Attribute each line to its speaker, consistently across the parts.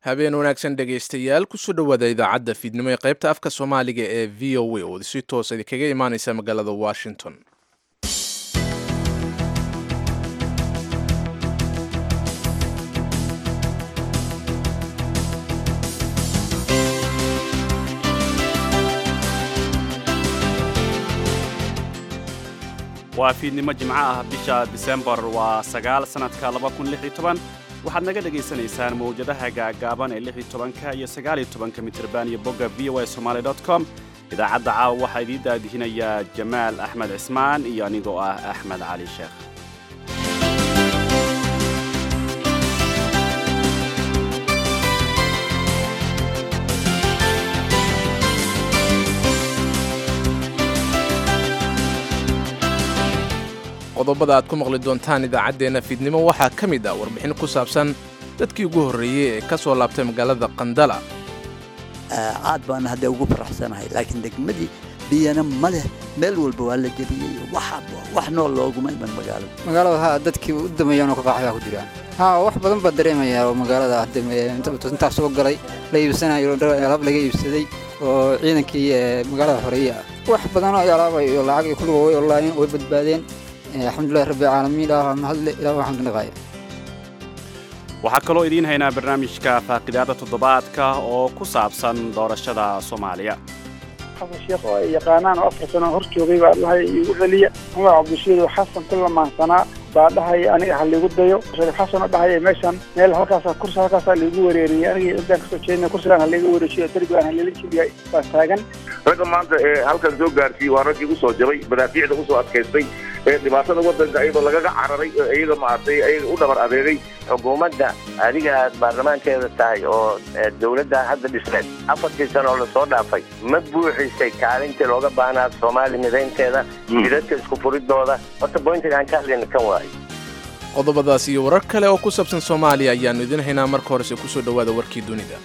Speaker 1: habeen wanaagsan dhegaystayaal kusoo dhowaada idaacadda fiidnimo ee qaybta afka soomaaliga ee v o a oo si toosa idinkaga imaaneysa magaalada washington
Speaker 2: waa fiidnimo jimco ah bisha disembar waa sagaal sannadka waxaad naga dhegaysanaysaan mawjadaha gaagaaban ee ka iyo sagaalyotobanka mitirban iyo bogga v o a somaali com idaacadda caawa waxaa idiin daadihinayaa jamaal axmed cismaan iyo anigoo ah axmed cali sheekh
Speaker 1: qodobada aad ku maqli doontaan idaacaddeenna fiidnimo waxaa ka mid ah warbixin ku saabsan dadkii ugu horreeyey ee ka soo laabtay magaalada qandala
Speaker 3: aad baan hadda ugu faraxsanahay laakiin degmadii biyana ma leh meel walba waa la geliyey wax nool looguma iman magaalada
Speaker 4: magaalada haa dadkii u dameeyaan oo kaqaaxyaa ku jiraan haa wax badan baa dareemayaa oo magaalada intaa soo galay la iibsanayo alaab laga iibsaday oo ciidankii magaalada xoreeye ah wax badan oo alaabay oo lacag iyo kulliga way olaayeen way badbaadeen alxamdulilahi rabbi caalamiin ilaah mahadle ilaah waxaan ka dhaqaaya
Speaker 2: waxaa kaloo idiin haynaa barnaamijka faaqidaada toddobaadka oo ku saabsan doorashada soomaaliya
Speaker 5: xasan sheekh oo ay yaqaanaan oo afar sano hor joogay baa dhahay igu celiya magaca cabdishiido xasan ku lamaansanaa baa dhahaya aniga ha liigu dayo shariif xasan oo dhahaya meeshan meel halkaasa kursi halkaasaa liigu wareeriyey aniga intaan kasoo jeedina kursigaan ha liiga wareejiyo derbigaan ha liila jibiya baa taagan
Speaker 6: ragga maanta ee halkan soo gaarsiiyey waa raggii usoo jabay madaafiicda usoo adkaystay ee dhibaatada waddanka iyadoo lagaga cararay iyaga maaragtay ayaga u dhabar adeegay
Speaker 7: xukuumadda adiga aad baarlamaankeeda tahay oo dawladda hadda dhisneed afartii sano oo lasoo dhaafay ma buuxisay kaalintii looga baahnaa soomaali midaynteeda jidadka isku furidooda horta boyntiga aan ka hadlayna kan waayo
Speaker 1: qodobadaas iyo warar kale oo ku saabsan soomaaliya ayaannu idiin haynaa marka horese kusoo dhowaada warkii dunida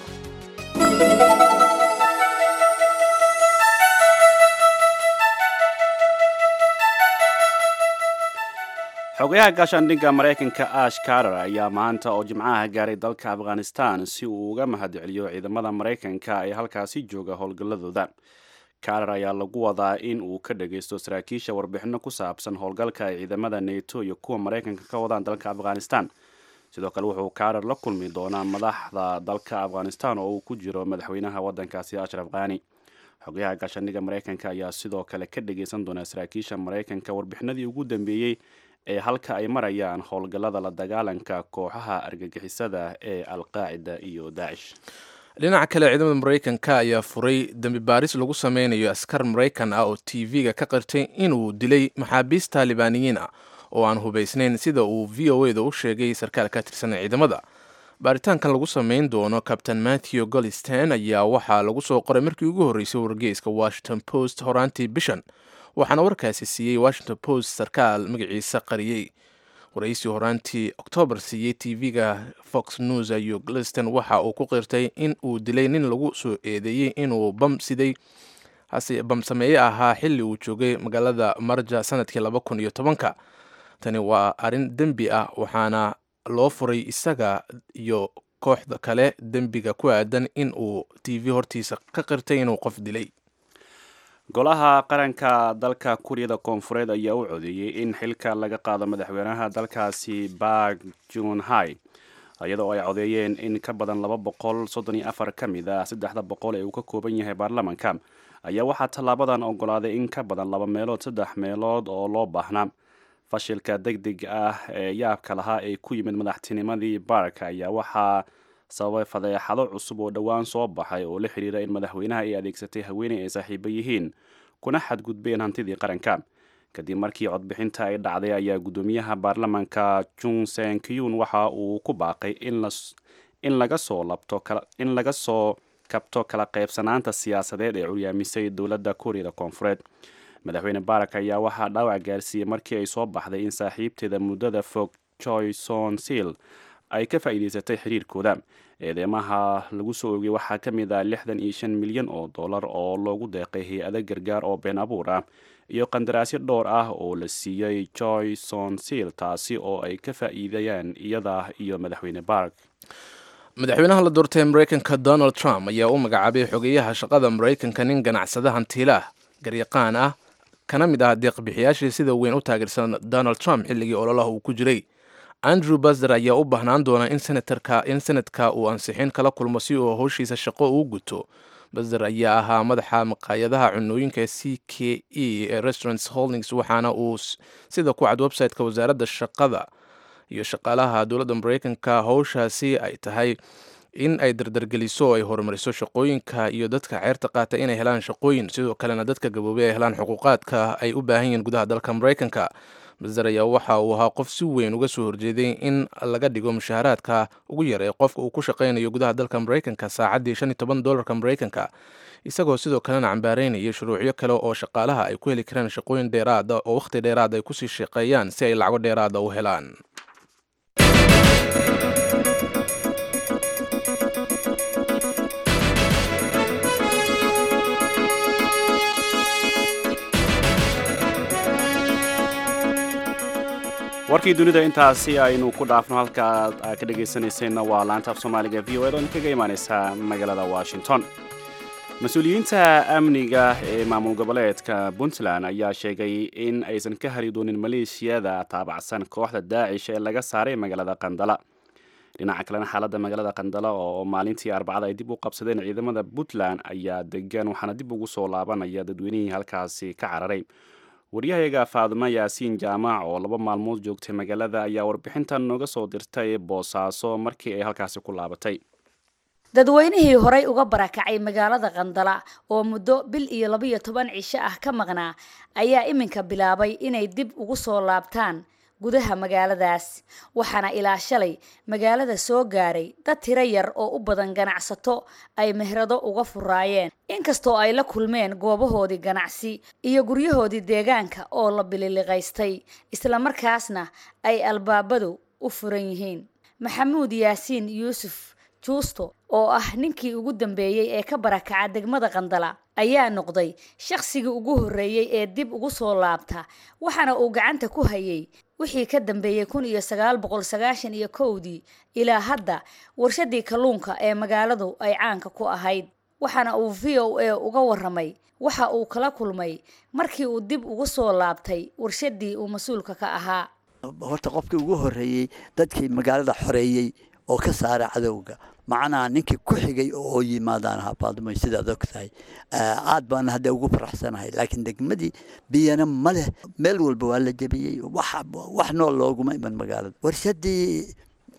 Speaker 2: xogayaha gaashaandhigga maraykanka ash karar ayaa maanta oo jimcaha gaaray dalka afghanistan si uu uga mahadceliyo ciidamada maraykanka ee halkaasi jooga howlgalladooda karar ayaa lagu wadaa in uu ka dhagaysto saraakiisha warbixinno ku saabsan howlgalka ay ciidamada neto iyo kuwa maraykanka ka wadaan dalka afghanistan sidoo kale wuxuu karar la kulmi doonaa madaxda dalka afghanistan oo uu ku jiro madaxweynaha waddankaasi ashraf khani xogayaha gaashaandhigga maraykanka ayaa sidoo kale ka dhagaysan doonaa saraakiisha maraykanka warbixinadii ugu dambeeyey ee halka ay marayaan howlgallada la dagaalanka kooxaha argagixisada ee alqaacida iyo daacish
Speaker 1: dhinaca kale ciidamada maraykanka ayaa furay dembi baaris lagu sameynayo askar maraykan ah oo t v-ga ka qirtay inuu dilay maxaabiist taalibaaniyiin ah oo aan hubaysnayn sida uu v o eda u sheegay sarkaal ka tirsan ciidamada baaritaankan lagu sameyn doono kabtain matthew gollistan ayaa waxaa lagu soo qoray markii ugu horreysay wargeyska washington post horaantii bishan waxaana warkaasi siiyey washington post sarkaal magaciisa qariyey waraysi horaantii oktoobar siiyey t v-ga fox news iyo gliston waxa uu ku qirtay in uu dilay nin lagu soo eedeeyey inuu bam siday hase bam sameeye ahaa xilli uu joogay magaalada marja sanadkii laba kun iyo tobanka tani waa arrin dembi ah waxaana loo furay isaga iyo kooxda kale dembiga ku aadan in uu t v hortiisa ka qirtay inuu qof dilay
Speaker 2: golaha qaranka dalka kuuriyada koonfureed ayaa u codeeyey in xilka laga qaado madaxweynaha dalkaasi bak junhai iyadoo ay codeeyeen in ka badan laba boqol soddon iyo afar ka mid ah saddexda boqol ee uu ka kooban yahay baarlamanka ayaa waxaa tallaabadan ogolaaday in ka badan laba meelood saddex meelood oo loo baahnaa fashilka deg deg ah ee yaabka lahaa ee ku yimid madaxtinimadii bark ayaa waxaa sababay fadeexado cusub oo dhowaan soo baxay oo la xidhiira in madaxweynaha ay adeegsatay haweeney ay saaxiibo yihiin kuna xadgudbeen hantidii qaranka kadib markii codbixinta ay dhacday ayaa guddoomiyaha baarlamanka jun senkiyun waxa uu ku baaqay in laga soo labto in laga soo kabto kala qaybsanaanta siyaasadeed ee curyaamisay dowladda kuuriyada koonfureed madaxweyne barak ayaa waxaa dhaawac gaarsiiyey markii ay soo baxday in saaxiibteeda muddada fog joy son sil ay ka faa'iidaysatay xiriirkooda eedeymaha lagu soo oogay waxaa ka mid ah lixdan iyo shan milyan oo dollar oo loogu deeqay hay-ado gargaar oo been abuur ah iyo qandaraasyo dhowr ah oo la siiyey joy son sil taasi oo ay ka faa'iidayaan iyada iyo madaxweyne bark
Speaker 1: madaxweynaha la doortay maraykanka donald trump ayaa u magacaabay xogeyaha shaqada maraykanka nin ganacsada hantiilaah garyaqaan ah kana mid ah deeqbixiyaashii sida weyn u taageersan donald trump xilligii ololaha uu ku jiray andrew basder ayaa u baahnaan doona in in senadka uu ansixin kala kulmo si uu howshiisa shaqo uu guto basder ayaa ahaa madaxa maqaayadaha cunooyinka c k e ee restaurants holdings waxaana uu sida ku cad website-ka wasaaradda shaqada iyo shaqaalaha dowladda maraykanka howshaasi ay tahay in ay dardargeliso oo ay horumariso shaqooyinka iyo dadka ceerta qaata inay helaan shaqooyin sidoo kalena dadka gaboobay ay helaan xuquuqaadka ay u baahan yihiin gudaha dalka maraykanka basder ayaa waxa uu ahaa qof si weyn uga soo horjeeday in laga dhigo mushaharaadka ugu yar ee qofka uu ku shaqaynayo gudaha dalka maraykanka saacaddii shan iyo toban dolarka maraykanka isagoo sidoo kalena cambaareynaya shuruucyo kale oo shaqaalaha ay ku heli karaan shaqooyin dheeraada oo wakhti dheeraad ay kusii shaqeeyaan si ay lacago dheeraada u helaan
Speaker 2: warkii dunida intaasi aynu ku dhaafno halka aad ka dhegaysanayseena waa laanta af soomaaliga v o ed oo idinkaga imaaneysa magaalada washington mas-uuliyiinta amniga ee maamul goboleedka puntland ayaa sheegay in aysan ka hari doonin maleeshiyada taabacsan kooxda daacish ee laga saaray magaalada qandala dhinaca kalena xaaladda magaalada qandala oo maalintii arbacada ay dib u qabsadeen ciidamada puntland ayaa degan waxaana dib ugu soo laabanaya dadweynihii halkaasi ka cararay waryahayaga faadimo yaasiin jaamac oo laba maalmood joogtay magaalada ayaa warbixintan nooga soo dirtay boosaaso markii ay halkaasi ku laabatay
Speaker 8: dadweynihii horay uga barakacay magaalada qandala oo muddo bil iyo labiyo toban cisho ah ka maqnaa ayaa iminka bilaabay inay dib ugu soo laabtaan gudaha magaaladaas waxaana ilaa shalay magaalada soo gaaray dad tiro yar oo u badan ganacsato ay mehrado uga furaayeen inkastoo ay la kulmeen goobahoodii ganacsi iyo guryahoodii deegaanka oo la bililiqaystay islamarkaasna ay albaabadu u furan yihiin maxamuud yaasiin yuusuf juusto oo ah ninkii ugu dambeeyey ee ka barakaca degmada qandala ayaa noqday shaqsigii ugu horreeyey ee dib ugu soo laabta waxaana uu gacanta ku hayay wixii ka dambeeyey kun iyo sagaal boqol sagaashan iyo kowdii ilaa hadda warshadii kalluunka ee magaaladu ay caanka ku ahayd waxaana uu v o a uga waramay waxa uu kala kulmay markii uu dib ugu soo laabtay warshadii uu mas-uulka ka ahaa
Speaker 3: horta qofkii ugu horreeyey dadkii magaalada xoreeyey oo ka saara cadowga macnaha ninkii ku xigay oo yimaadaan ahaa faadimo sidaad og tahay aad baan hadda ugu faraxsanahay laakiin degmadii biyana ma leh meel walba waa la jebiyey wax nool looguma iman magaalada warshadii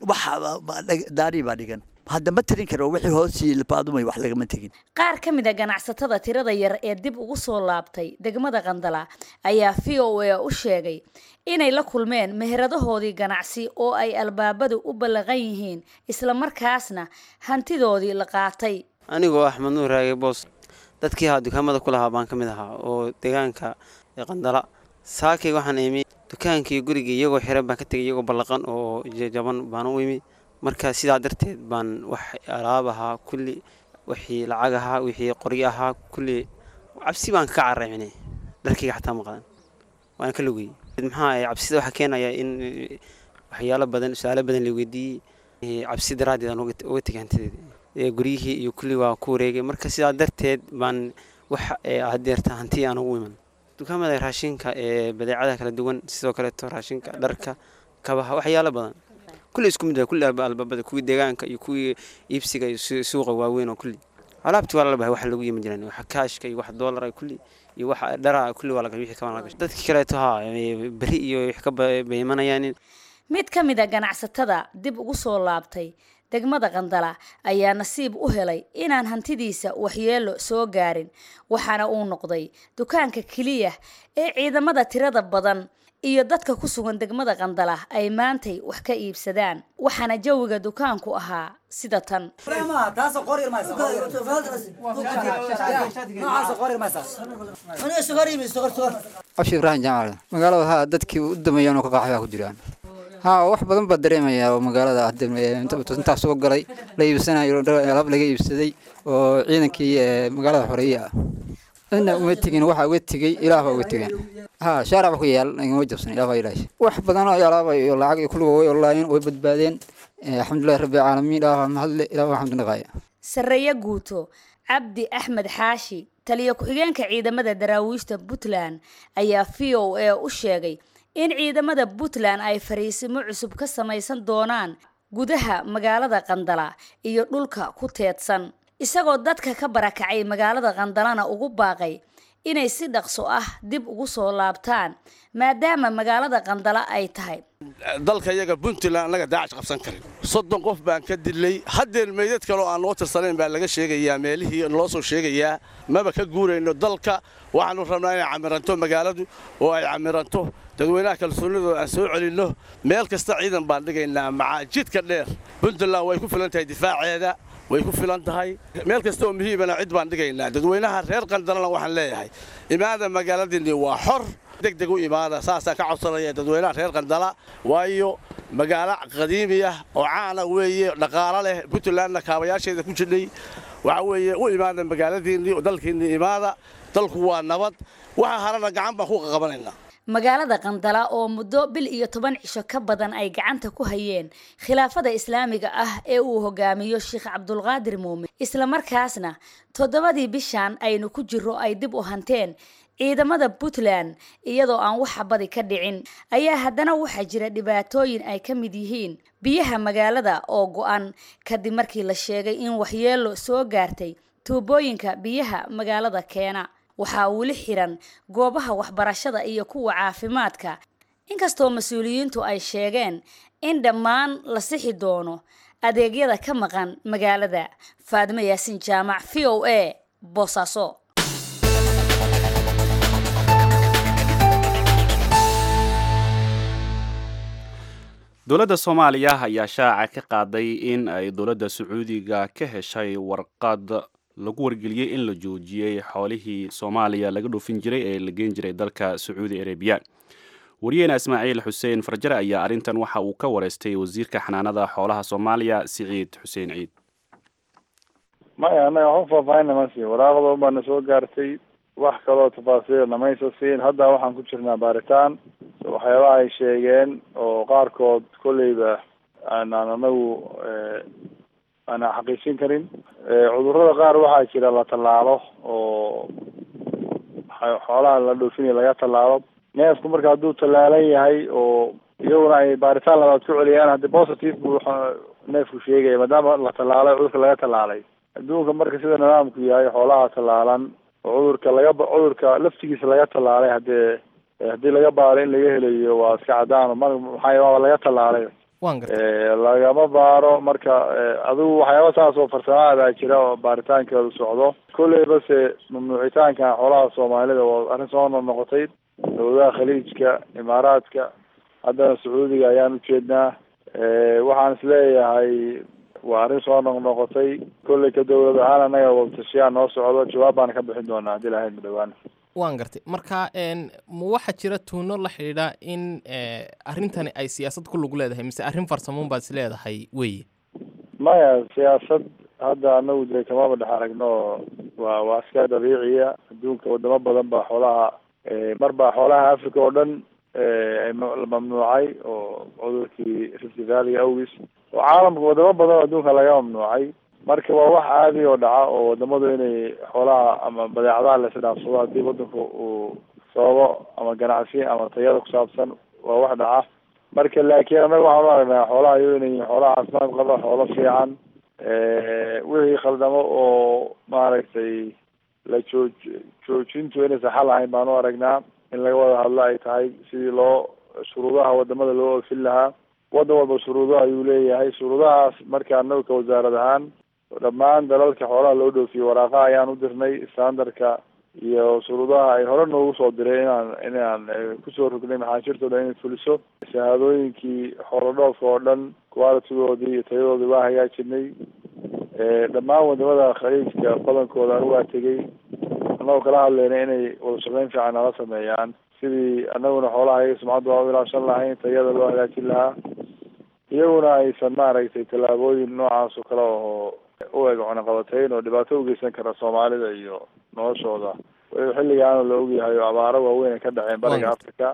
Speaker 3: daari baa dhigan hadda ma tirin karo wixii hoosii faadumay wax lagama tegin
Speaker 8: qaar ka mid a ganacsatada tirada yar ee dib ugu soo laabtay degmada qandala ayaa v o a u sheegay inay la kulmeen meheradahoodii ganacsi oo ay albaabadu u ballaqan yihiin islamarkaasna hantidoodii la qaatay
Speaker 9: anigoo axmed nuur raage boos dadkii ahaa dukaamada ku lahaa baan ka mid ahaa oo deegaanka qandala saakay waxaan imi dukaankii gurigii iyagoo xiran baan ka tegay iyagoo ballaqan oo jaban baan u imi marka sidaa darteed baan wax alaab ahaa kulli wixii lacag ahaa wixii qoryo ahaa kulli cabsi baan ka caracine dharkayga xataa maqlan waana ka lugayey maxaa cabsida waxaa keenaya in waxyaalo badan su-aalo badan la weydiiyey cabsi daraaddeed aan uga tegay hantideeda guryihii iyo kulli waa ku wareegay marka sidaa darteed baan wax hadeerta hanti aan ugu iman dukaamada raashinka ee badeecadaha kala duwan sidoo kaleeto raashinka dharka kabaha waxyaalo badan kulli isku mid kulli albaabada kuwii deegaanka iyo kuwii iibsiga iyo suuqa waaweyn oo kulli alaabti waa lalabahay wax lagu yimi jiraan wax kaashka iyo wax doolara kulli iyo wax dhara kulli waa laga wixii kaban laga dadkii kaleeto ha beri iyo wax ka baymanayaan
Speaker 8: mid ka mid a ganacsatada dib ugu soo laabtay degmada qandala ayaa nasiib u helay inaan hantidiisa waxyeelo soo gaarin waxaana uu noqday dukaanka keliya ee ciidamada tirada badan iyo dadka ku sugan degmada qandala ay maantay wax ka iibsadaan waxaana jawiga dukaanku ahaa sida tan
Speaker 4: abshi ibraahim jaamac magaalada haa dadkii u dameeyaan oo ka qaaxay ku jiraan haa wax badan baa dareemaya oo magaalada intaa soo galay la iibsanayo alaab laga iibsaday oo ciidankii magaalada xoreeye ah ina uma tegin waxaa uga tegey ilaah baa uga tegeen haa shaarac ba ku yaal igama jabsan ilaah baa ilaashay wax badan oo alaaba iyo lacag iyo kulliga way olaayeen way badbaadeen alxamdulilahi rabbi alcaalamiin ilaah mahadle ilaah waxaan naqaaya
Speaker 8: sarreeye guuto cabdi axmed xaashi taliyo ku-xigeenka ciidamada daraawiishta puntland ayaa v o a u sheegay in ciidamada puntland ay fariisimo cusub ka samaysan doonaan gudaha magaalada qandala iyo dhulka ku teedsan isagoo dadka ka barakacay magaalada qandalana ugu baaqay inay si dhaqso ah dib ugu soo laabtaan maadaama magaalada qandala ay tahay
Speaker 10: dalka iyaga puntland annaga daacash qabsan karin soddon qof baan ka dilay haddeer meydad kaloo aan noo tirsanayn baa laga sheegayaa meelihii naloo soo sheegayaa maba ka guurayno dalka waxaannu rabnaa inay camiranto magaaladu oo ay camiranto dadweynaha kalsoonidooda aan soo celinno meel kasta ciidan baan dhigaynaa macaajidka dheer puntland way ku filan tahay difaaceeda way ku filan tahay meel kasta oo muhiimana cid baan dhigaynaa dadweynaha reer qandalana waxaan leeyahay imaada magaaladiinni waa xor degdeg u imaada saasaan ka codsanaya dadweynaha reer qandala waayo magaalo qadiimi ah oo caana weeye dhaqaalo leh puntlandna kaabayaasheeda ku jirnay waxa weeye u imaada magaaladiinnii oo dalkiinnii imaada dalku waa nabad waxa harana gacan baan ku qaqabanaynaa
Speaker 8: magaalada qandala oo muddo bil iyo toban cisho ka badan ay gacanta ku hayeen khilaafada islaamiga ah ee uu hogaamiyo sheekh cabdulqaadir muumin islamarkaasna toddobadii bishan aynu ku jiro ay dib u hanteen ciidamada puntland iyadoo aan waxa badi ka dhicin ayaa haddana waxaa jira dhibaatooyin ay ka mid yihiin biyaha magaalada oo go-an kadib markii la sheegay in waxyeelo soo gaartay tuubooyinka biyaha magaalada keena waxaa weli xiran goobaha waxbarashada iyo kuwa caafimaadka inkastoo mas-uuliyiintu ay sheegeen in dhammaan la sixi doono adeegyada ka maqan magaalada faadimo yaasin jaamac v o a boosaaso
Speaker 2: dowladda soomaaliya ayaa shaaca ka qaaday in ay dowladda sacuudiga ka heshay warqad lagu wargeliyey in la joojiyey xoolihii soomaaliya laga dhoofin jiray ee la geen jiray dalka sacuudi arabiya wariyeena ismaaciil xuseen farjare ayaa arrintan waxa uu ka wareystay wasiirka xanaanada xoolaha soomaaliya siciid xuseen ciid
Speaker 5: maya annaga waxu faahfaahinna ma siin waraaqda baana soo gaartay wax kaloo tafaasiil namaysa siin hadda waxaan ku jirnaa baaritaan waxyaabaha ay sheegeen oo qaarkood kolleyba aanaan anagu aanan xaqiijin karin cudurrada qaar waxaa jira la tallaalo oo xoolaha la dhoofinaya laga tallaalo neefku marka hadduu tallaalan yahay oo iyaguna ay baaritaan labaad ku celiyaan haddii positive buu neefku sheegaya maadaama la tallaalay cudurka laga tallaalay adduunka marka sida nidaamku yahay xoolaha tallaalan oo cudurka laga cudurka laftigiisa laga tallaalay haddee haddii laga baaro in laga helayo waa iska cadaan mar maxaa waaba laga tallaalay lagama baaro marka adigu waxyaaba saas oo farsamaadaa jira oo baaritaankeedu socdo kolley base mamnuucitaankan xoolaha soomaalida waa arrin soo noqnoqotay dowladaha khaliijka imaaraadka haddana sacuudiga ayaan ujeednaa waxaan isleeyahay waa arrin soo noqnoqotay kolley ka dowlad ahaan annaga wabtashiyaa noo socdo jawaab baana ka bixin doonaa haddii lahayd madhowaan
Speaker 11: waan gartay marka ma waxaa jira tuuno la xidhiidha in arrintani ay siyaasad ku lug leedahay mise arrin farsamoon baad is leedahay weye
Speaker 5: maya siyaasad hadda anagu dee kamaba dhex aragno waa waa iska dabiiciya adduunka wadamo badan baa xoolaha mar baa xoolaha africa oo dhan la mamnuucay oo cudurkii rift valley awgis oo caalamka wadamo badan oo adduunka laga mamnuucay marka waa wax caadi oo dhaca oo wadamadu inay xoolaha ama badeecadaha la isdhaafsado haddii wadanku uu sababo ama ganacsi ama tayada kusaabsan waa wax dhaca marka laakiin annaga waxaan u aragnaa xoolaha iyago inay yihiin xoolaha caafimaad qaba xoolo fiican wixii khaldamo oo maaragtay la jooj joojintu inaysan xal ahayn baan u aragnaa in laga wada hadlo ay tahay sidii loo shuruudaha wadamada loo oofin lahaa wadan walba shuruudo ayuu leeyahay shuruudahaas marka anagu ka wasaarad ahaan dhammaan dalalka xoolaha loo dhoofiyo waraaqa ayaan u dirnay standardka iyo shuruudaha ay hore noogu soo diray inaan inaan kusoo rognay maxaashirtooda inay fuliso shahaadooyinkii xoolo dhoofka oo dhan qualitigoodii iyo tayadoodii waa hagaajinay dhammaan wadamada khaliijka badankooda anigu waa tegey annagoo kala hadlayna inay wada shaqeyn fiican nala sameeyaan sidii anaguna xoolaha iyaga sumcadda waa u ilaashan lahayn tayada loo hagaajin lahaa iyaguna aysan maaragtay tallaabooyin noocaas oo kale oo u eg cunaqabatayn oo dhibaato ugeysan kara soomaalida iyo noloshooda xilligaana la ogyahay oo abaaro waaweyn ay ka dhaceen bariga africa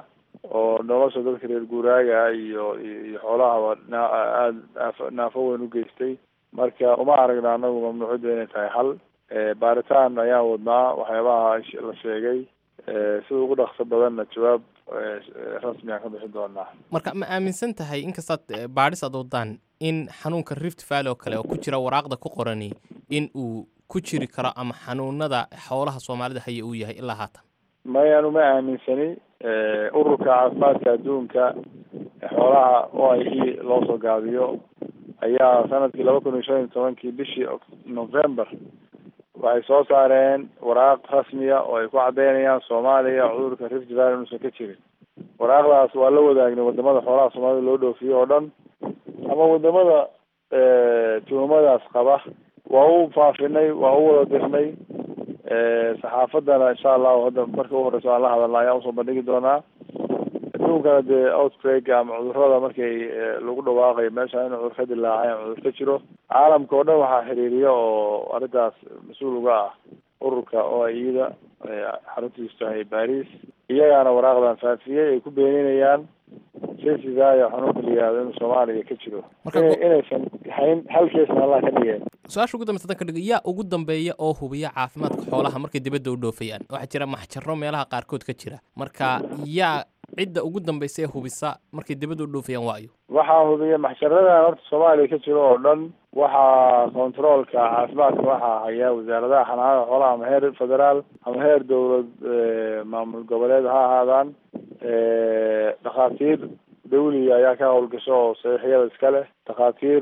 Speaker 12: oo nolosha dadka reer guuraaga iyo iyo xoolahaba na- aada naaf- naafo weyn u geystay marka uma aragna anagu mamnuuciyadda inay tahay hal baaritaan ayaan wadnaa waxyaabaha sh- la sheegay sida ugu dhaqso badanna jawaab rasmi aan ka bixin doonaa
Speaker 11: marka ma aaminsan tahay inkastaad eh, baadhis aad wadaan in xanuunka rift valley oo kale oo ku jira waraaqda ku qorani in uu ku jiri karo ama xanuunada xoolaha soomaalida haya uu yahay ilaa haatan
Speaker 12: maya anu ma aaminsani ururka caafimaadka adduunka ee xoolaha o i e loo soo gaabiyo ayaa sanadkii laba kun iyo shan iyo tobankii bishii Oct- november waxay soo saareen waraaq rasmiya oo ay ku cadeynayaan soomaaliya cudurka rift valley inuusan ka jirin waraaqdaas waa la wadaagnay wadamada xoolaha soomaalida loo dhoofiyo oo dhan ama wadamada tuhumadaas qaba waa u faafinay waa u wada dirnay saxaafadana insha allahu hadda marka u horeyso aan la hadalna ayaan usoo bandhigi doonaa adduunkana dee outbreak ama cudurada markay eh, lagu dhawaaqayo meesha in cudur ka dilaacay ama cudur ka jiro caalamka oo dhan waxaa xiriiriya oo arrintaas mas-uul uga ah ururka o i da xaruntiisu tahay baris iyagaana waraaqdan faafiyey ay ku beeninayaan sesigayo xanuunka la yihahdo inuu soomaaliya ka jiro Inay- inaysan hayn hal keesna allah ka dhigeen
Speaker 11: su-aasha ugu dambeysa haddaan ka dhigo yaa ugu dambeeya oo hubiya caafimaadka xoolaha markay dibadda u dhoofayaan waxaa jira maxjaro meelaha qaarkood ka jira marka yaa cidda ugu dambeysa ee hubisa markay dibadda u dhoofayaan waayo
Speaker 12: waxaa hubiya maxsharadan horta soomaaliya ka jiro oo dhan waxaa controolka caafimaadka waxaa haya wasaaradaha xanaanada xoolaha ama heer federaal ama heer dowlad eh, maamul goboleed ha ahaadaan Eh, dhakhaatiir dawliga ayaa ka howlgasho oo saxiixyada iska leh dhakhaatiir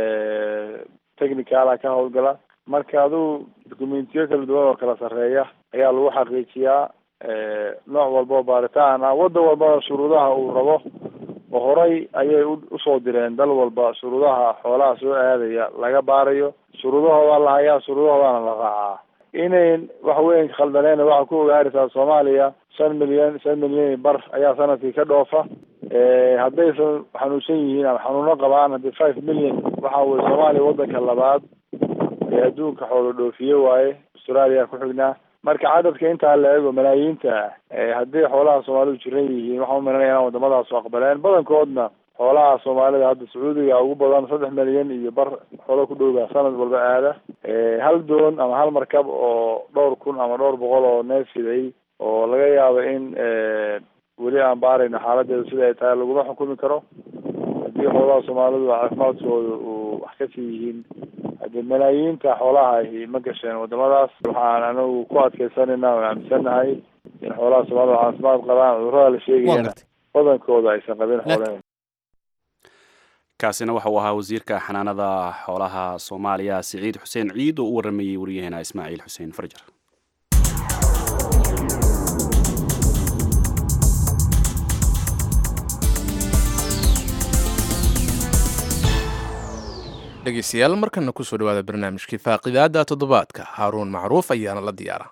Speaker 12: technicala ka howlgala marka aduu dokumentiyo kala duwan oo kala sarreeya ayaa lagu xaqiijiyaa nooc walba oo baaritaan ah waddan walbana shuruudaha uu rabo oo horay ayay u- usoo direen dal walba shuruudaha xoolaha soo aadaya laga baarayo shuruudahoodaa la hayaa shuruudahoodana la raacaa inayn wax weyn khaldaneen waxaa ku ogaaraysaa soomaaliya shan milyan shan milyan iyo bar ayaa sanadkii ka dhoofa haddaysan xanuunsan yihiin ama xanuuno qabaan haddii five million waxa weye soomaaliya waddanka labaad ee adduunka xoolo dhoofiye waaye australia ku xignaa marka cadadka intaa la eego malaayiinta ah ee haddii xoolaha soomaalidu jiran yihiin waxaan umalinaya inaan wadamadaas aqbaleen badankoodna xoolaha soomaalida hadda sacuudiga ugu badan saddex milyan iyo bar xoolo ku dhowga sanad walba aada hal doon ama hal markab oo dhowr kun ama dhowr boqol oo neef fiday oo laga yaabo in weli aan baarayno xaaladeedu sida ay tahay laguma xukumi karo haddii xoolaha soomaalidu caafimaadkooda uu wax kasii yihiin haddii malaayiinta xoolaha ahi ma gasheen wadamadaas waxaan anagu ku adkeysanayna oo aaminsanahay in xoolaha soomaalida caafimaad qabaan cudurada la sheegayana badankooda aysan qabin xoolaheena
Speaker 2: kaasina waxa uu ahaa wasiirka xanaanada xoolaha soomaaliya siciid xuseen ciid oo u waramayey waryaheena ismaaciil xuseen farjar
Speaker 1: dhegeystayaal markana kusoo dhawaada barnaamijkii faaqidaada toddobaadka haaruun macruuf ayaana la diyaara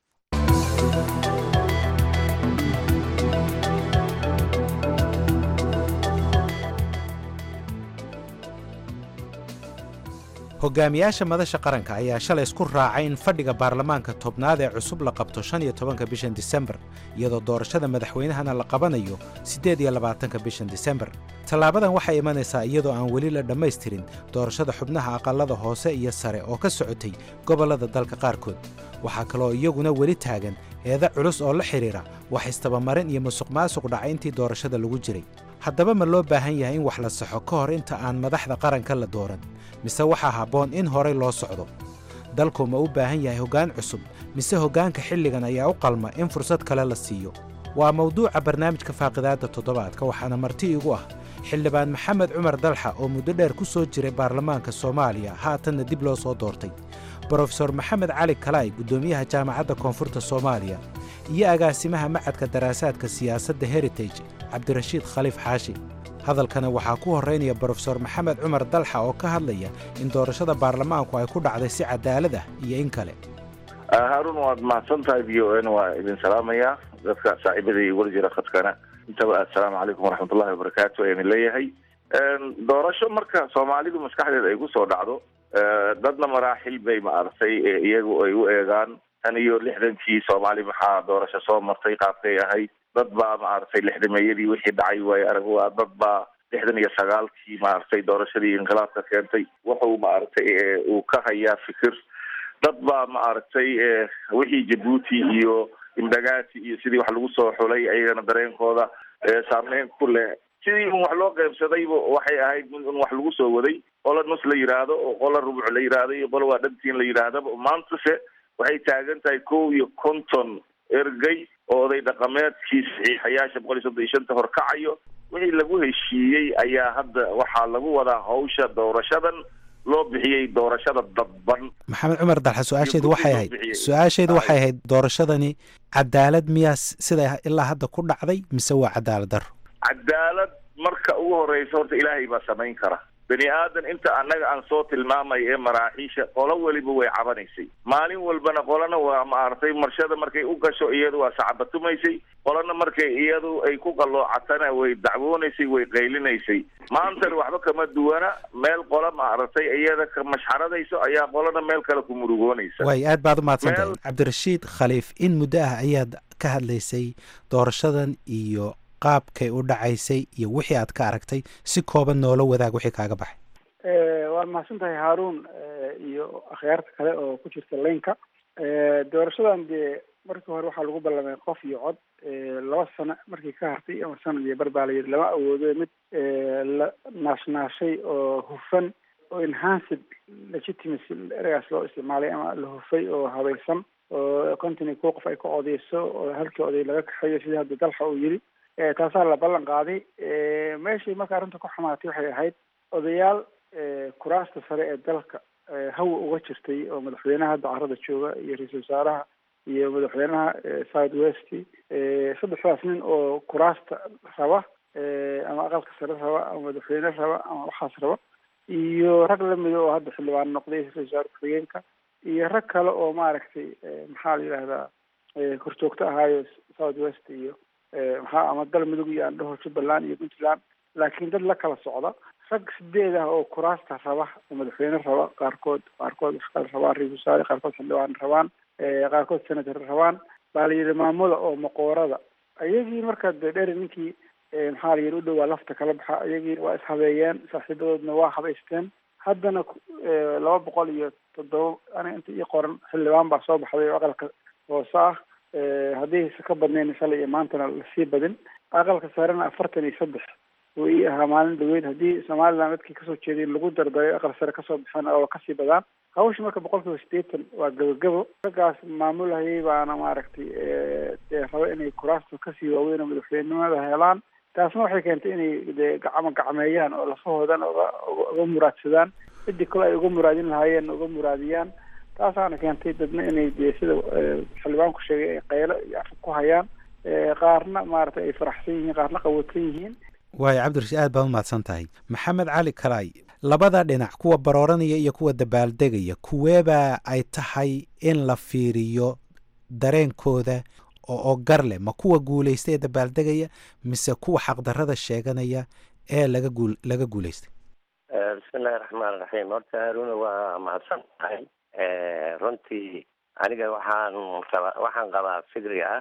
Speaker 13: hogaamiyaasha madasha qaranka ayaa shalay isku raacay in fadhiga baarlamaanka tobnaad ee cusub la qabto shan iyo tobanka bishan disembar iyadoo doorashada madaxweynahana la qabanayo siddeed iyo labaatanka bishan disembar tallaabadan waxay imanaysaa iyadoo aan weli la dhammaystirin doorashada xubnaha aqallada hoose iyo sare oo ka socotay gobollada dalka qaarkood waxaa kaloo iyaguna weli taagan eeda culus oo la xidhiidha wax istabamarin iyo musuqmaasuq dhacay intii doorashada lagu jiray haddaba ma loo baahan yahay in wax la saxo ka hor inta aan madaxda qaranka la dooran mise waxaa habboon in horay loo socdo dalku ma u baahan yahay hoggaan cusub mise hoggaanka xilligan ayaa u qalma in fursad kale la siiyo waa mawduuca barnaamijka faaqidaadda toddobaadka waxaana marti igu ah xildhibaan maxamed cumar dalxa oo muddo dheer ku soo jiray baarlamaanka soomaaliya haatanna dib loo soo doortay brofesor maxamed cali kalaay guddoomiyaha jaamacadda koonfurta soomaaliya iyo agaasimaha macadka daraasaadka siyaasadda heritage cabdirashiid khaliif xaashi hadalkana waxaa ku horraynaya brofesor maxamed cumar dalxa oo ka hadlaya in doorashada baarlamaanku ay ku dhacday si cadaalad ah iyo in kale
Speaker 6: haarun waad mahadsan tahay v o n waa idin salaamaya dadka saaxiibada iyo weli jira khadkana intaba assalaamu calaykum waraxmatullahi wabarakaatu ayaan leeyahay doorasho marka soomaalidu maskaxdeeda ay kusoo dhacdo dadna maraaxil bay maaragtay iyagu ay u eegaan tan iyo lixdankii soomaali maxaa doorasho soo martay qaabkay ahayd dad baa maaragtay lixdameeyadii wixii dhacay waayo arag waa dad baa lixdan iyo sagaalkii maaragtay doorashadii inqilaabka keentay wuxuu maaragtay uu ka hayaa fikir dad baa maaragtay wixii jabuuti iyo imbagaati iyo sidii wax lagu soo xulay ayagana dareenkooda saameyn ku leh sidii un wax loo qeybsadayba waxay ahayd mid un wax lagu soo waday qola nus la yidhaahdo oo qola rubuc la yidhaahdo iyo qola waa dhantiin la yidhaahdaba maantase waxay taagan tahay kow iyo konton ergey oo oday dhaqameedkii saxiixayaasha boqol iyo soddon iyo shanta horkacayo wixii lagu heshiiyey ayaa hadda waxaa lagu wadaa hawsha doorashadan loo bixiyey doorashada dadban
Speaker 13: maxamed cumar dalxa su-aasheedu waxay ahayd su-aasheedu waxay ahayd doorashadani cadaalad miyaa siday ilaa hadda ku dhacday mise waa cadaalad daro
Speaker 6: cadaalad marka ugu horeysa horta ilaahay baa samayn kara bani aadan inta annaga aan soo tilmaamay ee maraaxiisha qolo weliba way cabanaysay maalin walbana qolana waa maaragtay marshada markay u gasho iyadu waa sacabatumaysay qolana markay iyadu ay ku qalloocatana way dacwoonaysay way qaylinaysay maantana waxba kama duwana meel qola maaragtay iyada ka mashxaradayso ayaa qolana meel kale ku murugoonaysa
Speaker 13: way aad baad umahadsantahay cabdirashiid khaliif in muddo ah ayaad ka hadlaysay doorashadan iyo qaabkay u dhacaysay iyo wixii aad ka aragtay si kooban noola wadaag wixii kaaga baxay
Speaker 5: waad mahadsan tahay haaruun iyo akhyaarta kale oo ku jirta laynka doorashadan dee markii hore waxaa lagu ballamay qof iyo cod laba sano markii ka hartay ama sanad iyo bar baa la yidhi lama awoodo mid la naashnaashay oo hufan oo enhanced legitimacy eragaas loo isticmaalay ama la hufay oo habaysan oo konton iyo kuwa qof ay ka odeyso oo halkii oday laga kaxeeyo sidii hadda dalxa uu yidhi taasaa la ballan qaaday meeshii marka arrinta ku xumaatay waxay ahayd odayaal kuraasta sare ee dalka hawa uga jirtay oo madaxweynaha hadda carada jooga iyo ra-iisul wasaaraha iyo madaxweynaha south west saddexdaas nin oo kuraasta raba ama aqalka sare raba ama madaxweyne raba ama waxaas raba iyo rag lamida oo hadda xildhibaan noqday ra-isul wasaare ku-xigeenka iyo rag kale oo maaragtay maxaa la yidhahdaa korjoogto ahaayo south west iyo maxaa ama galmudug iyo andhaho jubbaland iyo puntland laakiin dad la kala socda rag sideed ah oo kuraasta raba madaxweyne raba qaarkood qaarkood wax kala rabaan ra-isul wasaare qaarkood xildhibaan rabaan qaarkood senator rabaan baa la yidhi maamula oo maqoorada iyagii marka de dheer ninkii maxaa la yidhi u dhowaa lafta kala baxa iyagii waa ishabeeyeen saaxiibadoodna waa habaysteen haddana laba boqol iyo toddoba ana inta ii qoran xildhibaan baa soo baxday oo aqalka hoose ah haddii ka badnayn shalay iyo maantana lasii badin aqalka sarena afartan iyo saddex uu ii ahaa maalin dhaweyd haddii somaliland dadkii kasoo jeeday lagu dardaray aqal sare kasoo baxeen oo kasii badaan hawsha marka boqol kiiba sideetan waa gabagabo raggaas maamulhayay baana maaragtay dee raba inay kuraasta kasii waaweyn oo madaxweynenimada helaan taasna waxay keentay inay dee gacmo gacmeeyaan oo lafahoodan uga uga muraadsadaan cidii kale ay uga muraadin lahaayeen uga muraadiyaan taasaana keentay dadna inay dee sida xildhibaanku sheegay ay qaylo iyo afka ku hayaan qaarna maaragtay ay faraxsan yihiin qaarna qawatan yihiin
Speaker 13: waayo cabdirashiid aad baad umahadsan tahay maxamed cali kalaay labada dhinac kuwa barooranaya iyo kuwa dabaaldegaya kuweebaa ay tahay in la fiiriyo dareenkooda oo gar leh ma kuwa guulaystay ee dabaaldegaya mise kuwa xaqdarrada sheeganaya ee laga guul laga guulaystay
Speaker 7: bismillahi raxmaan raxiim horta haaruna waa mahadsan tahay runtii aniga waxaan qaba waxaan qabaa fikri ah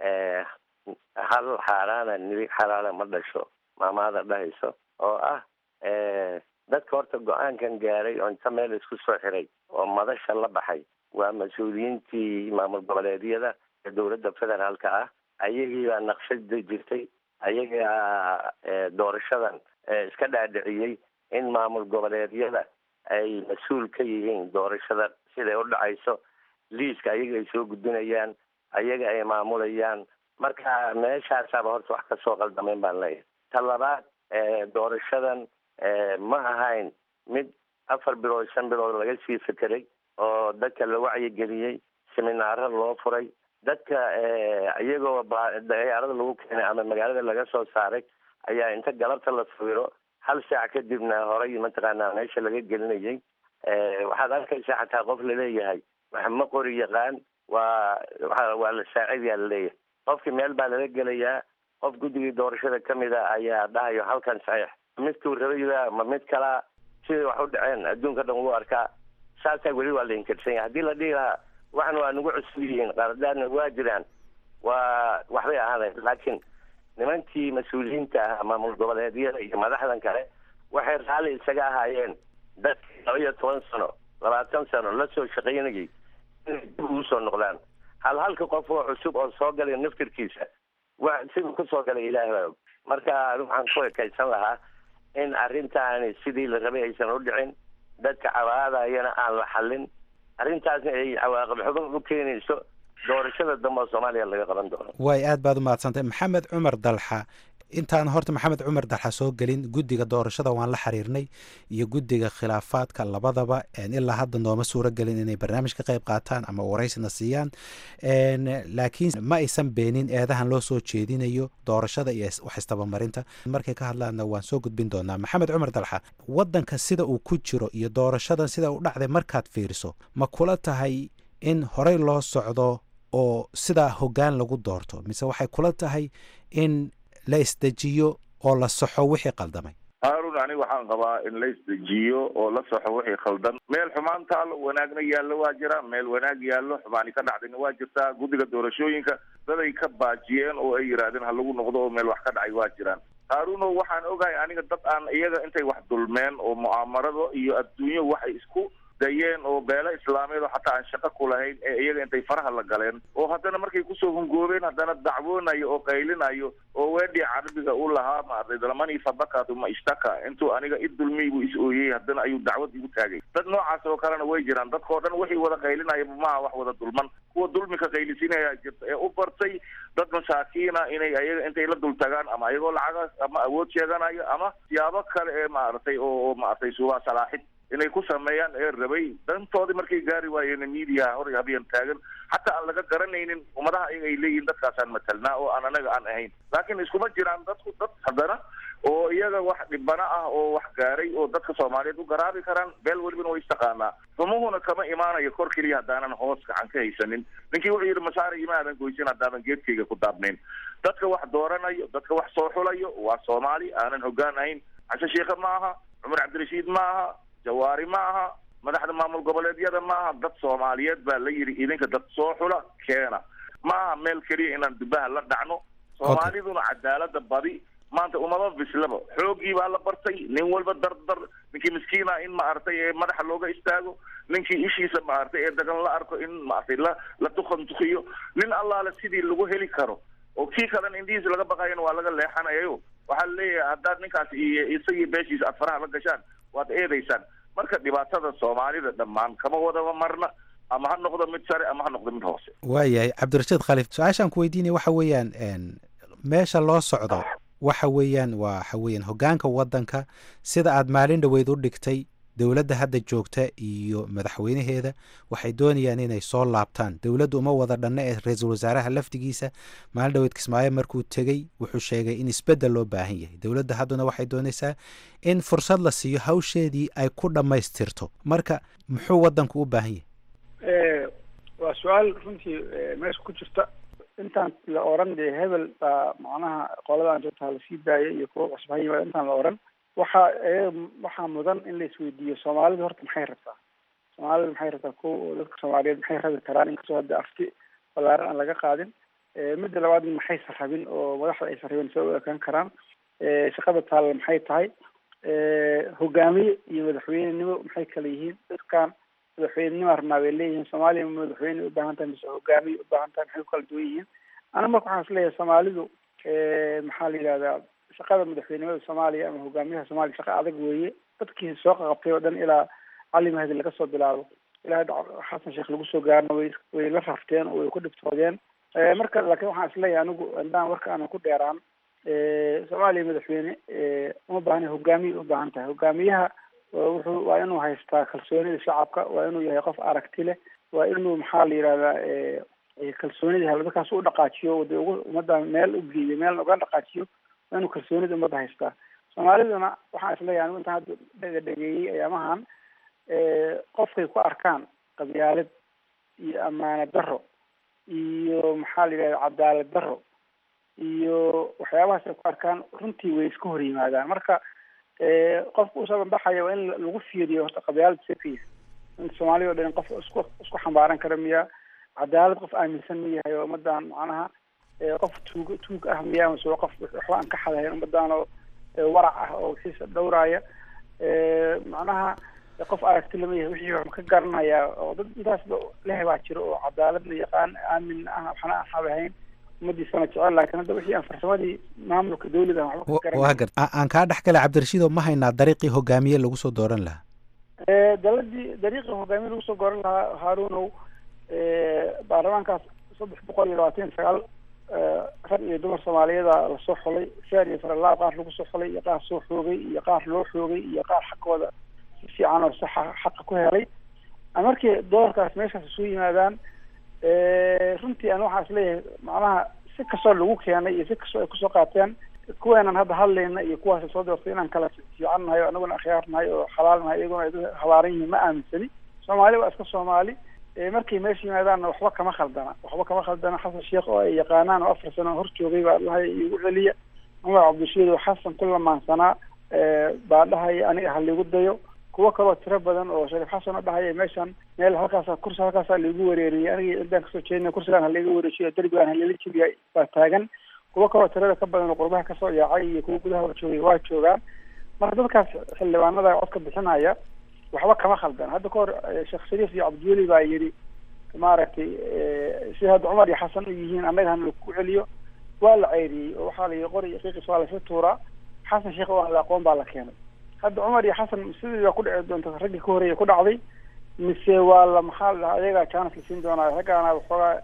Speaker 7: hal xaaraana nibi xalaala ma dhasho maamaada dhahayso oo ah dadka horta go-aankan gaaray oo inta meel isku soo xiray oo madasha la baxay waa mas-uuliyiintii maamul goboleedyada ee dowladda federaalka ah ayagii baa naqshada jirtay ayagaa doorashadan iska dhaadhiciyey in maamul goboleedyada ay mas-uul ka yihiin doorashada siday u dhacayso liiska ayaga ay soo gudbinayaan ayaga ay maamulayaan marka meeshaasaaba horta wax kasoo qaldamayn baan leeyahay ta labaad doorashadan ma ahayn mid afar bilood shan bilood laga sii fekeray oo dadka la wacyigeliyey seminaaro loo furay dadka iyagoo dayaarada lagu keenay ama magaalada laga soo saaray ayaa inta galabta la sawiro hal saac kadibna horay mataqaanaa meesha laga gelinayay waxaad arkaysaa xataa qof laleeyahay wax ma qori yaqaan waa waa la saacidayaa laleeyahay qofkii meel baa lala gelayaa qof guddigii doorashada kamid a ayaa dhahayo halkan saxiix midkuu rabayba ma mid kalaa siday wax u dhaceen adduunka dhan wuu arkaa saasaa weli waa la inkirsan yahay haddii la dhihi lahaa waxan waa nagu cusub yihiin qaradaadna waa jiraan waa waxbay ahaadeen laakiin nimankii mas-uuliyiinta ah maamul goboleedyada iyo madaxdan kale waxay raalli isaga ahaayeen dadkii laba iyo toban sano labaatan sano la soo shaqaynayay inay dib ugu soo noqdaan hal halka qof oo cusub oo soo galay naftirkiisa wa siduu ku soo galay ilaahi baa og marka waxaan ku ekaysan lahaa in arrintaani sidii la rabay aysan u dhicin dadka cawaadayana aan la xallin arrintaasna ay cawaaqib xuban u keenayso doorashada dambe oo soomaaliya laga qaban doono
Speaker 13: way aad baad u mahadsantay maxamed cumar dalxa intaan horta maxamed cumar dalxa soo gelin guddiga doorashada waan la xiriirnay iyo guddiga khilaafaadka labadaba ilaa hadda nooma suuro gelin inay barnaamij ka qayb qaataan ama waraysina siiyaan laakiin ma aysan beenin eedahan loo soo jeedinayo doorashada iyo wax istabamarinta markay ka hadlaanna waan soo gudbin doonaa maxamed cumar dalxa wadanka sida uu ku jiro iyo doorashadan sida u dhacday markaad fiiriso ma kula tahay in horey loo socdo oo sidaa hoggaan lagu doorto mise waxay kula tahay in la isdejiyo oo la saxo wixii qaldamay
Speaker 6: haarun aniga waxaan qabaa in la isdejiyo oo la saxo wixii khaldan meel xumaan taalo wanaagna yaallo waa jira meel wanaag yaallo xumaani ka dhacdayna waa jirtaa guddiga doorashooyinka daday ka baajiyeen oo ay yidhaahdeen ha lagu noqdo oo meel wax ka dhacay waa jiraan haaruno waxaan ogahay aniga dad aan iyaga intay wax dulmeen oo mu'aamarado iyo adduunyo waxay isku dayeen oo beelo islaameed oo xataa aan shaqo ku lahayn ee iyaga intay faraha la galeen oo haddana markay kusoo hungoobeen haddana dacwoonayo oo qaylinayo oo weedhii carabiga u lahaa maartay dalamani fabakatu ma ishtaka intuu aniga i dulmiyey buu is ooyey haddana ayuu dacwad igu taagay dad noocaas oo kalena way jiraan dadkao dhan wixii wada qaylinaya maaha wax wada dulman kuwa dulmika qaylisinaya jirta ee u bartay dad masaakiina inay ayaga intay la dul tagaan ama ayagoo lacagaas ama awood sheeganayo ama siyaabo kale ee maaragtay oo maaragtay suugaa salaaxid inay ku sameeyaan ee rabay dantoodii markay gaari waayeen miidiyaha hor habyan taagan xataa aan laga garanaynin ummadaha iyaga ay leeyihin dadkaasaan matalnaa oo aan anaga aan ahayn laakiin iskuma jiraan dadku dad haddana oo iyaga wax dhibana ah oo wax gaaray oo dadka soomaaliyeed u garaabi karaan beel welibana way istaqaanaa xumuhuna kama imaanayo kor keliya haddaanan hoos gacan ka haysanin ninkii wuxuu yidhi masaare imaadan goysan haddaanan geedkayga ku daabnayn dadka wax dooranayo dadka wax soo xulayo waa soomaali aanan hoggaan ahayn cashe sheikhe ma aha cumar cabdirashiid ma aha jawaari ma aha madaxda maamul goboleedyada ma aha dad soomaaliyeed baa la yidhi idinka dad soo xula keena ma aha meel keliya inaan dubaha la dhacno soomaaliduna cadaalada badi maanta umama bislaba xoogii baa la bartay nin walba dardar ninkii miskiina in maaragtay ee madaxa looga istaago ninkii ishiisa maaragtay ee dagan la arko in maaragtay la la tukantukiyo nin allaale sidii lagu heli karo oo kii kalena indhihiisa laga baqayana waa laga leexanayayo waxaa leeyahay haddaad ninkaas iyo isagii beeshiisa aad faraha la gashaan waad eedaysaan marka dhibaatada soomaalida dhammaan kama wadaba marna ama ha noqdo mid sare ama ha noqdo mid hoose
Speaker 13: waayahay cabdirashiid khaliif su-aashaan ku weydiinaya waxa weeyaan meesha loo socdo waxa weeyaan waxa weeyaan hoggaanka waddanka sida aad maalin dhoweyd u dhigtay dowladda hadda joogta iyo madaxweynaheeda waxay doonayaan inay soo laabtaan dowladdu uma wada dhanna ee ra-iisul wasaaraha laftigiisa maalin dhoweyd kismaayo markuu tegey wuxuu sheegay in isbeddel loo baahan yahay dowladda hadduna waxay doonaysaa in fursad la siiyo hawsheedii ay ku dhammaystirto marka muxuu waddanku u baahan yahay
Speaker 5: waa su-aal runtii meesha ku jirta intaan la oran dee hebel baa macnaha qoladan joogta lasii daayay iyo kuwa cusbahaya intaan la oran waxaa waxaa mudan in la isweydiiyo soomaalidu horta maxay rabtaa soomaalidu maxay rabtaa ko oo dadka soomaaliyeed maxay rabi karaan inkastoo hadda afti balaaran aan laga qaadin midda labaad maxaysan rabin oo madaxda aysan rabin soo u ekaan karaan shaqada taalla maxay tahay hogaamiye iyo madaxweynenimo maxay kala yihiin dadkan madaxweynenima rabnaa bay leeyihiin soomaaliya madaxweyne ubaahan tahay mise hogaamiye ubaahan tahay maxay ku kala duwan yihiin ana marka waxaan isleeyahay soomaalidu maxaa la yidhahdaa shaqada madaxweynimada soomaaliya ama hogaamiyaha soomaaliya shaqa adag weeye dadkii soo qaqabtay oo dhan ilaa cali mahdi laga soo bilaabo ilaa xasan sheekh lagu soo gaarna way way la rafteen oo way ku dhibtoodeen marka laakiin waxaan isleeyahay anigu indaan warka aanan ku dheeraan soomaaliya madaxweyne uma baahna hogaamiye u baahan tahay hogaamiyaha wuxuu waa inuu haystaa kalsoonida shacabka waa inuu yahay qof aragti leh waa inuu maxaa la yidhahdaa kalsoonida halbakaas u dhaqaajiyo de ugu ummaddan meel u geeyo meel uga dhaqaajiyo waa inuu kalsoonida ummadda haystaa soomaaliduna waxaan isleeyahay anigu intaan hadda dhaga dhageeyey ayaamahan qofkay ku arkaan qabyaalad iyo ammaano daro iyo maxaa la yidhahda cadaalad daro iyo waxyaabahaas ay ku arkaan runtii way iska hor yimaadaan marka qofka usoo banbaxaya waa in lagu fiiriyo horta qabyaalad sekiya in soomaaliya o dhan qof isku isku xambaaran kara miya cadaalad qof aaminsan ma yahay oo ummadan macnaha qof tuug tuug ah miyaa mase waa qof waxba aan ka xadahayn ummadaan oo warac ah oo wixiisa dhowraaya macnaha qof aragti lama yahay wixii wax ka garanayaa oo dad intaasba leh baa jiro oo cadaalad la yaqaan aamin ah waxna aan habahayn ummadiisana jecel laakiin hadda wixii aan farsamadii maamulka dawladda aan waxba ka
Speaker 13: waa
Speaker 5: garanay
Speaker 13: gar aan kaa dhex galay cabdirashiidoo ma haynaa dariiqii hogaamiye lagu soo dooran lahaa
Speaker 5: daladii dariiqii hogaamiye lagu soo goran lahaa haarunow baarlamaankaas saddex boqol iyo labaatan iyo sagaal rag iyo dumar soomaaliyada lasoo xulay feer iyo faralaab qaar lagu soo xulay iyo qaar soo xoogay iyo qaar loo xoogay iyo qaar xaqooda si fiican oo saxa xaqa ku helay markii doorkaas meeshaas isu yimaadaan runtii aan waxaa isleeyahay macnaha si kastoo lagu keenay iyo si kastoo ay kusoo qaateen kuweenan hadda hadlayna iyo kuwaas soo doortay inaan kala fiican nahay oo anaguna akhyaar nahay oo xalaal nahay iyaguna ay dad habaaran yihiin ma aaminsani soomaali waa iska soomaali markay meesha yimaadaanna waxba kama khaldana waxba kama khaldana xasan sheekh oo ay yaqaanaan oo afar sano hor joogay baa dhahay igu celiya cumar cabdishiid oo xasan ku lamaansanaa baa dhahaya aniga ha liigu dayo kuwo kaloo tiro badan oo shariif xasan oo dhahaya meeshan meel halkaasa kursi halkaasaa laigu wareeriyay aniga ciddaan kasoo jeedina kursigaan halaiga wareejiyo derbigaan halala jebiya baa taagan kuwo kaloo tirada ka badan oo qurbaha kasoo yaacay iyo kuwo gudaha waa joogay waa joogaan marka dadkaas xildhibaanada codka bixinaya waxba kama khaldan hadda ka hor sheekh shariif iyo cabdiweli baa yidhi maaragtay si hadda cumar iyo xasan u yihiin annaga hana lagu celiyo waa la ceyriyey oo waxaa la yidhi qori iyo qiiqis waa lasla tuuraa xasan sheekh oo aan la aqoon baa la keenay hadda cumar iyo xasan sidii baa ku dhici doonta raggii ka horreeya ku dhacday mise waa la maxaa la dhahaa ayagaa chance la siin doonaa raggaana waxoogaa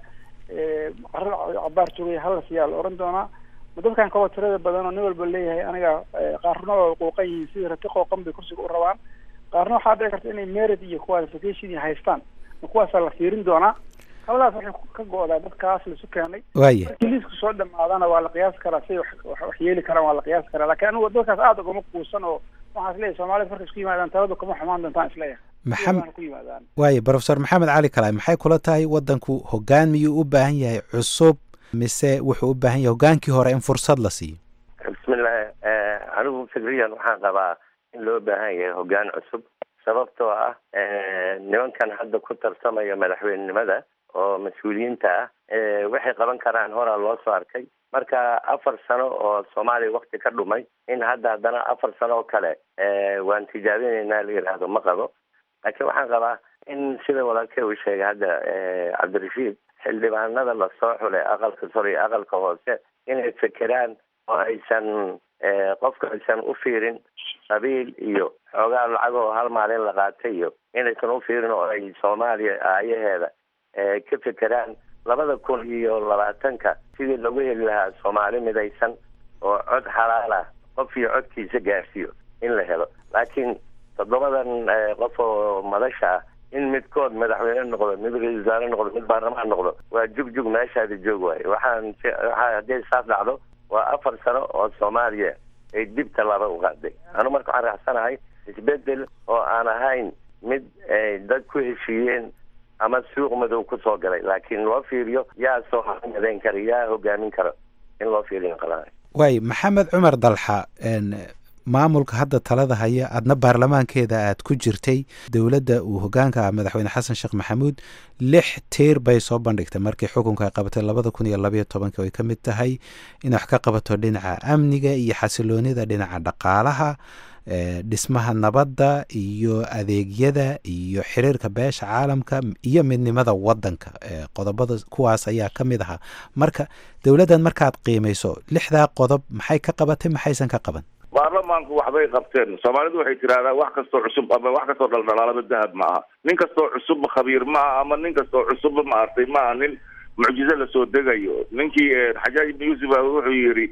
Speaker 5: carada cabaar joogay hala siyaa la oran doonaa ma dadkan kaloo tirada badan oo nin walba leeyahay aniga qaarna waa qooqan yihiin sidii rati qooqan bay kursiga u rabaan qaarna waxaa dhici karta inay merit iyo qualification iyo haystaan ma kuwaasaa la fiirin doonaa haladaas waxay ka go-daa dadkaas laisu keenay
Speaker 13: Waaya.
Speaker 5: markii liisku soo dhamaadana waa la qiyaasi karaa say wax wax- wax yeeli karaan waa la qiyaasi karaa laakiin anigu dadkaas aada ugama kuusan oo waxaan isleeyahay soomaalida markay isku yimaadaan taladu kama xumaan doontaan isleeyahay
Speaker 13: Maxamed-
Speaker 5: Sidaana ku yimaadaan
Speaker 13: waaye profesor maxamed cali kalaay maxay kula tahay waddanku hoggaan miyuu u baahan yahay cusub mise wuxuu u baahan yahay hoggaankii hore in fursad la siiyo
Speaker 7: bismillahi eh, anigu fikriyan waxaan qabaa in loo baahan yahay hoggaan cusub sababtoo ah eh, nimankan hadda ku tartamaya madaxweynenimada oo mas-uuliyiinta ah eh, waxay qaban karaan horaa loo soo arkay marka afar sano oo soomaaliya wakti ka dhumay in hadda haddana afar sano oo kale eh, waan tijaabinaynaa la yidhaahdo ma qabo laakiin waxaan qabaa in sida walaalkey uu sheegay hadda eh, cabdirashiid xildhibaanada lasoo xulay aqalka sare iyo aqalka hoose inay fekeraan oo aysan eh, qofka aysan u fiirin qabiil iyo xoogaa lacag oo hal maalin la qaatay iyo inaysan u fiirin oo ay soomaaliya aayaheeda eh, ka fekeraan labada kun iyo labaatanka sidii lagu heli lahaa soomaali midaysan oo cod xalaal ah qof iyo codkiisa gaarsiiyo in la helo laakiin toddobadan eh, qof oo madasha ah in midkood madaxweyne noqdo mid ra-iisul wasaare noqdo mid baarlamaan noqdo waa jugjug meeshaada joog waaye waxaan je- waxaa hadday saas dhacdo waa afar sano oo soomaaliya ay dib tallaaba u qaaday anu marka waxaan raacsanahay isbedel oo aan ahayn mid ay dad ku heshiiyeen ama suuq madow kusoo galay laakiin loo fiiriyo yaa soo madayn kara yaa hogaamin kara in loo fiiriyo qalaa
Speaker 13: waaye maxamed cumar dalxa een, maamulka hadda talada haya adna baarlamaankeeda aad ku jirtay dowladda uu hogaanka ah madaxweyne xasan sheekh maxamuud lix tiir bay soo bandhigtay markii xukunka ay qabatay labada kun iyo labayo tobanka ay ka mid tahay inay wax ka qabato dhinaca amniga iyo xasiloonida dhinaca dhaqaalaha ee, dhismaha nabadda iyo adeegyada iyo xiriirka beesha caalamka iyo midnimada wadanka ee, qodobada kuwaas ayaa ka mid ahaa marka dowladdan markaad qiimayso lixdaa qodob maxay ka qabatay maxaysan ka qaban
Speaker 6: baarlamaanku waxbay qabteen soomaalidu waxay tidhahdaa wax kastoo cusub ama wax kastoo dhaldhalaalaba dahab ma aha nin kastoo cusubba khabiir ma aha ama nin kastoo cusubba maartay ma aha nin mucjizo lasoo degayo ninkii eh, xajaaj ibn yuusuf ah wuxuu yidhi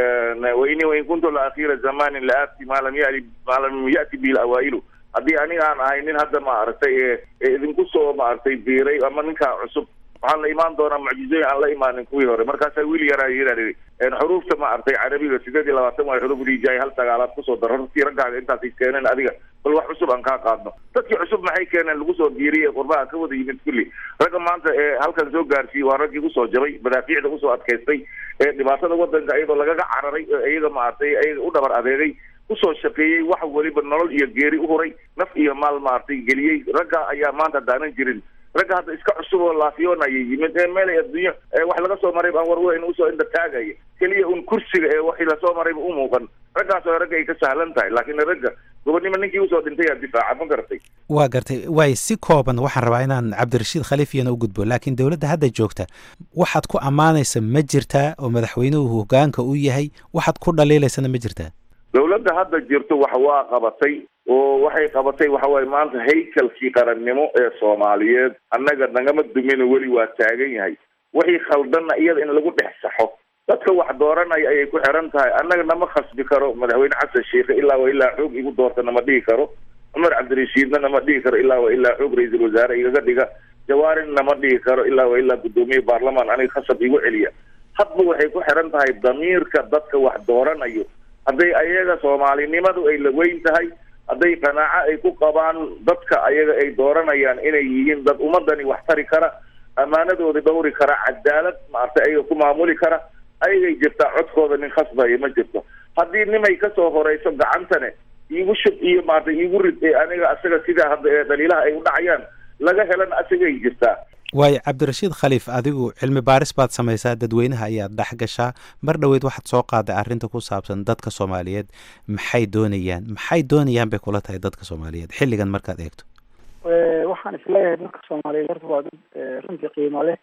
Speaker 6: waini wain kuntu la akhira zamanin la aati maa lam yali maa lam yati bihi lawaa'ilu haddii aniga aan ahay nin hadda maaragtay ee ee idinku soo maaragtay biiray ama ninkaa cusub waxaan la imaan doonaa mucjizooyin aan la imaanin kuwii hore markaasaa wiil yaraa yidhaan yidhi xuruufta maaragtay carabiga sideed iyo labaatan waa xuruuf rijaay hal sagaalaad kusoo daro hortii raggaaga intaasay keeneen adiga bal wax cusub aan kaa qaadno dadkii cusub maxay keeneen lagu soo biiriyey qurbaha ka wada yimid kulli ragga maanta ee halkan soo gaarsiiyey waa raggii usoo jabay madaafiicda usoo adkaystay ee dhibaatada wadanka iyadoo lagaga cararay ee iyaga maaragtay iyaga u dhabar adeegay usoo shaqeeyey wax weliba nolol iyo geeri u huray naf iyo maal maaragtay geliyey ragga ayaa maanta daanan jirin ragga hadda iska cusub oo laafiyoonaya yimid ee meelay adduunyo wax laga soo maray baan warweyn usoo indha taagaya keliya un kursiga ee waxii lasoo marayba u muuqan raggaas oo ragga ay ka sahlan tahay laakiin ragga gobonnimo ninkii usoo dhintay aa difaaca ma garatay
Speaker 13: waa gartay waay si kooban waxaan rabaa inaan cabdirashiid khaliif iyana u gudbo laakiin dowladda hadda joogta waxaad ku ammaanaysa ma jirtaa oo madaxweynuhu hogaanka u yahay waxaad ku dhaliilaysana ma jirtaa
Speaker 6: dowladda hadda jirto wax waa qabatay oo waxay qabatay waxa waaye maanta haykalkii qarannimo ee soomaaliyeed annaga nagama dumino weli waa taagan yahay wixii khaldanna iyada in lagu dhex saxo dadka wax dooranaya ayay ku xiran tahay annaga nama khasbi karo madaxweyne xasan sheikhe ilaa wa ilaa xoog igu doorta nama dhihi karo cumar cabdirashiidna nama dhihi karo ilaa wa ilaa xoog ra-iisul wasaare igaga dhiga jawaarin nama dhihi karo ilaa wa ilaa guddoomiye baarlamaan aniga khasab igu celiya hadba waxay ku xiran tahay damiirka dadka wax dooranayo hadday ayaga soomaalinimadu ay la weyn tahay hadday qanaaco ay ku qabaan dadka ayaga ay dooranayaan inay yihiin dad ummadani wax tari kara ammaanadooda dhowri kara cadaalad maaragtay ayaga ku maamuli kara ayagay jirtaa codkooda nin khasbaya ma jirto haddii nimay kasoo horeyso gacantane iigu shub iyo maarata iigu rid ee aniga asaga sidaa hadda ee dhaliilaha ay u dhacayaan laga helan asagay jirtaa
Speaker 13: waayo cabdirashiid khaliif adigu cilmi baaris baad samaysaa dadweynaha ayaad dhex gashaa mar dhoweyd waxaad soo qaaday arrinta ku saabsan dadka soomaaliyeed maxay doonayaan maxay doonayaan bay kula tahay dadka soomaaliyeed xilligan markaad eegto
Speaker 5: waxaan isleeyahay dadka soomaaliyeed horta waa dad runtii qiimo leh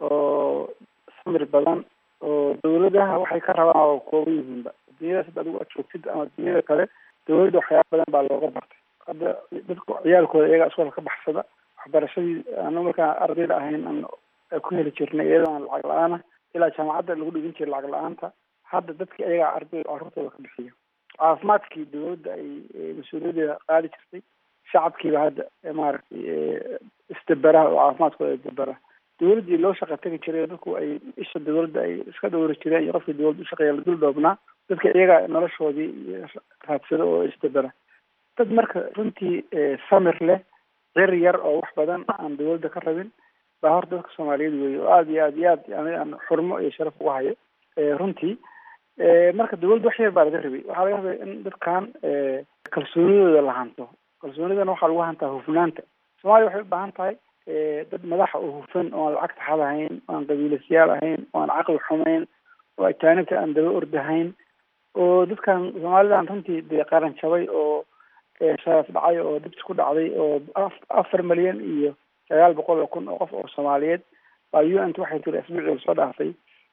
Speaker 5: oo samir badan oo dawladaha waxay ka rabaan oo kooban yihiinba adduunyadaas hadda adigu aad joogtid ama adduunyada kale dawladda waxyaaba badan baa looga bartay hadda dadka ciyaalkooda iyagaa iskoolka ka baxsada waxbarashadii anu markaan ardayda ahayn aan ku heli jirnay iyadoo aan lacag la-aana ilaa jaamacadda lagu dhigin jiray lacag la-aanta hadda dadki ayagaa arday carruurtooda ka bixiya caafimaadkii dawladda ay mas-uuliyadeeda qaadi jirtay shacabkiiba hadda maaragtay isdaberaha oo caafimaadkooda isdabera dawladdii loo shaqa tegi jiray dadku ay isha dawladda ay iska dhowri jireen iyo qofkii dawladda ushaqeeya la dul dhoobnaa dadka iyaga noloshoodii raadsada oo isdabera dad marka runtii samir leh cir yar oo wax badan aan dawladda ka rabin baa horta dadka soomaaliyeed weeye oo aada iyo aad iyo aad yani aan xurmo iyo sharaf uga hayo runtii marka dawladda wax yar baa laga rabay waxaa laga rabay in dadkan kalsoonidooda la hanto kalsoonidana waxaa lagu hantaa hufnaanta soomaaliya waxay u baahan tahay dad madaxa oo hufan oo aan lacagta xad ahayn oo aan qabiilasyaal ahayn oo aan caqli xumayn oo ajaanibta aan daba ordahayn oo dadkan soomaalidan runtii dee qaran jabay oo sharaf dhacay oo dibs ku dhacday oo afar milyan iyo sagaal boqol oo kun oo qof oo soomaaliyeed baa u n t waxay tiri asbuucii lasoo dhaafay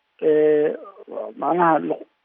Speaker 5: macnaha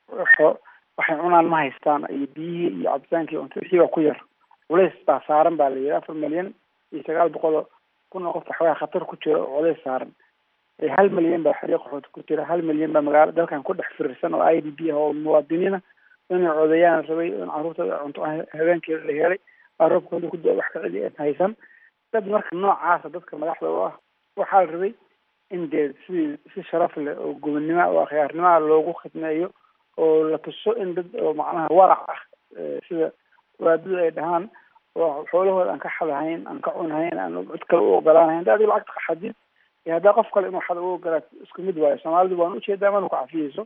Speaker 5: waxay cunaan ma haystaan iyo biyihii iyo cabitaankii cunto wixii baa ku yar culays baa saaran baa la yidhi afar milyan iyo sagaal boqol oo kun oo qof waxoogaa khatar ku jira oo culays saaran hal milyan baa xariiq qaxooti ku jira hal milyan baa magaalo dalkan ku dhex firirsan oo i d b ah oo muwaadiniina inay codeeyaan rabay in carruurtooda cunto habeenkeeda la helay baa roobkooda ku da wax ka cidi aan haysan dad marka noocaasa dadka madaxda u ah waxaa la rabay in dee sidii si sharaf leh oo gobonnimo oo akhyaarnimaa loogu khidmeeyo oo la tuso in dad oo macnaha warac ah sida waadadu ay dhahaan oo xoolahooda aan ka xadahayn aan ka cunhayn aan cid kale u ogolaanahayn hadda adigo lacagta xadid iyo haddaa qof kale inuu xada u ogolaat isku mid waayo soomaalidu waan ujeedaa mana ku cafiyeyso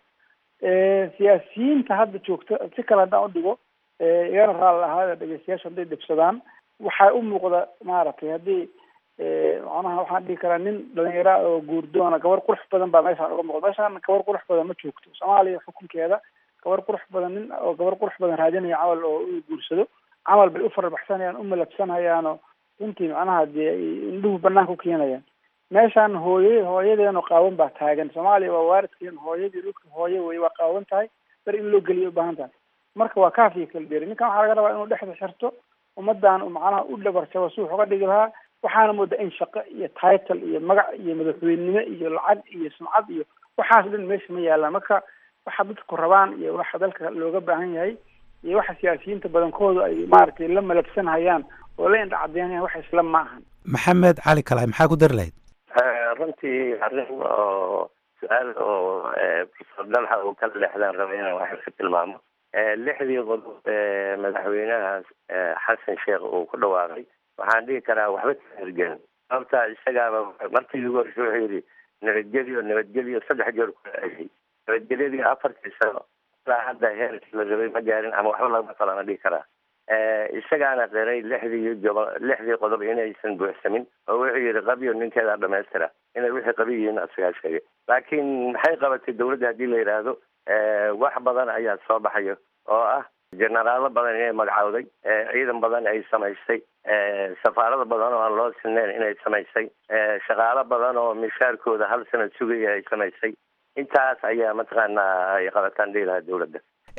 Speaker 5: siyaasiyiinta hadda joogta si kale haddaan udhigo igana raali ahaada dhegeystayaashu hadday dhibsadaan waxaa u muuqda maaragtay haddii macnaha waxaan dhihi karaa nin dhalinyara oo guurdoona gabar qurux badan baa meeshaan uga muuqda meeshaan gabar qurux badan ma joogto soomaaliya xukunkeeda gabar qurux badan nin oo gabar qurux badan raadinaya camal oo inuu guursado camal bay u farabaxsanayaan u malabsanayaanoo runtii macnaha dee indhuhu banaanka u keenayaan meeshaan hooye hooyadeeno qaawan baa taagan soomaaliya waa waaridkeen hooyadii dhulka hooye wey waa qaawan tahay bar in loo geliyo ubaahan tahay marka waa kaafiya kala dheeri ninkan waxaa laga rabaa inuu dhexda xirto ummadan macnaha u dhabarjabo si wax uga dhigi lahaa waxaana moodaa in shaqo iyo title iyo magac iyo madaxweynenimo iyo lacag iyo sumcad iyo waxaas dhan meesha ma yaalaan marka waxa dadku rabaan iyo waxa dalka looga baahan yahay iyo waxa siyaasiyiinta badankoodu ay maaragtay la malabsanhayaan oo la indhacadeynayaan wax isla ma ahan
Speaker 13: maxamed cali kalaay maxaa ku dari lahayd
Speaker 7: runtii arrin oo su-aal oo profesor dalxa uu kala leexdaan raba inaan wax ka tilmaamo lixdii qodob ee madaxweynaha xasan sheekh uu ku dhawaaqay waxaan dhihi karaa waxba ka hirgelin sababta isagaaba markii ugu horreysay wuxuu yidhi nabadgelyo nabadgelyo saddex jeer ku celiyay nabadgelyadii afartii sano ilaa hadda heerkii la rabay ma gaarin ama waxba lagama falana dhihi karaa isagaana qiray lixdii gobo lixdii qodob inaysan buuxsamin oo wuxuu yidhi qabyo ninkeeda dhamaystira inay wixii qabi yihiin isagaa sheegay laakiin maxay qabatay dawladda haddii la yidhaahdo wax badan ayaa soo baxayo oo ah jenaraalo badan inay magacowday ciidan badan ay samaysay safaarada badan oo aan loo sineyn inay samaysay shaqaalo badan oo mishaarkooda hal sanad sugaya ay samaysay intaas ayaa mataqaanaa ay qabataan dhihi lahaa dawladda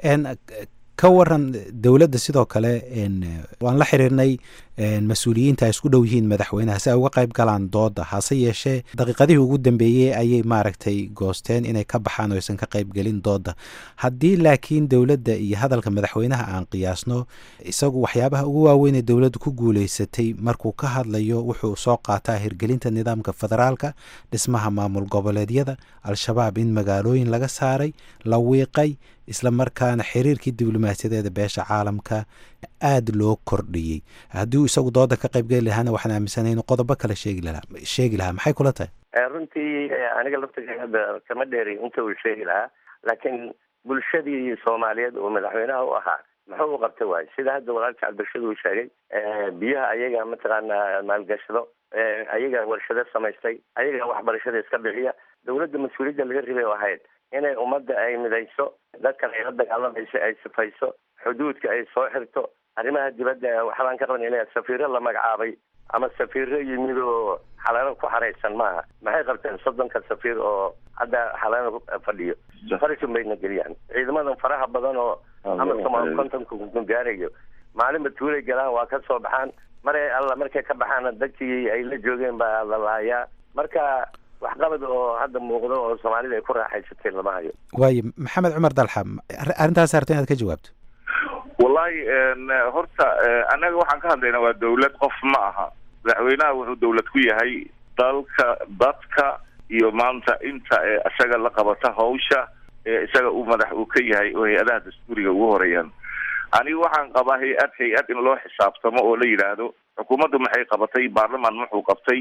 Speaker 13: ka waran dowladda sidoo kale waan la xiriirnay mas-uuliyiinta ay isku dhow yihiin madaxweynaha si ay uga qayb galaan dooda hase yeeshee daqiiqadihii ugu dambeeyey ayay maaragtay goosteen inay ka baxaan oo aysan ka qaybgelin dooda haddii laakiin dowladda iyo hadalka madaxweynaha aan qiyaasno isagu waxyaabaha ugu waaweyn ee dowladdu ku guuleysatay markuu ka hadlayo wuxuu soo qaataa hirgelinta nidaamka federaalka dhismaha maamul goboleedyada al-shabaab in magaalooyin laga saaray la wiiqay isla markaana xiriirkii diblomaasiyadeeda beesha caalamka aada loo kordhiyey haddii uu isagu dooda ka qaybgeli lahaana waxaan aaminsanahay inuu qodobo kale sheegi lahaa sheegi lahaa maxay kula tahay
Speaker 7: runtii aniga laftiga hadda kama dheeri inta uu sheegi lahaa laakiin bulshadii soomaaliyeed oo madaxweynaha u ahaa muxuu u qabta waayo sida hadda walaalka cabdirashid uu sheegay biyaha ayaga mataqaanaa maalgashado ayaga warshado samaystay ayaga waxbarashada iska bixiya dawladda mas-uuliyadda laga ribay oo ahayd inay ummadda ay midayso dadkan ay la dagaalamayso ay sifayso xuduudka ay soo xirto arrimaha dibadda waxbaan ka qaban inay safiiro la magacaabay ama safiiro yimid oo xalaano ku xaraysan maaha maxay qabteen soddonka safiir oo hadda xalaano fadhiyo farishun bayna geliyaan ciidamadan faraha badan oo ama somaal kontonka gaarayo maalinba tuulay galaan waa ka soo baxaan maray alla markay ka baxaana dadkii ay la joogeen baa la laayaa marka waxqabad oo hadda muuqdo oo soomaalida ay ku raaxaysatay lama hayo
Speaker 13: waayo maxamed cumar dalxa arrintaas harta inaad ka jawaabto
Speaker 6: wallahi horta annaga waxaan ka hadlaynaa waa dawlad qof ma aha madaxweynaha wuxuu dawlad ku yahay dalka dadka iyo maanta inta ee isaga la qabata hawsha ee isaga uu madax uu ka yahay oo hay-adaha dastuuriga ugu horeeyaan aniga waxaan qabaa hay-ad hay-ad in loo xisaabtamo oo la yidhaahdo xukuumaddu maxay qabatay baarlamaan muxuu qabtay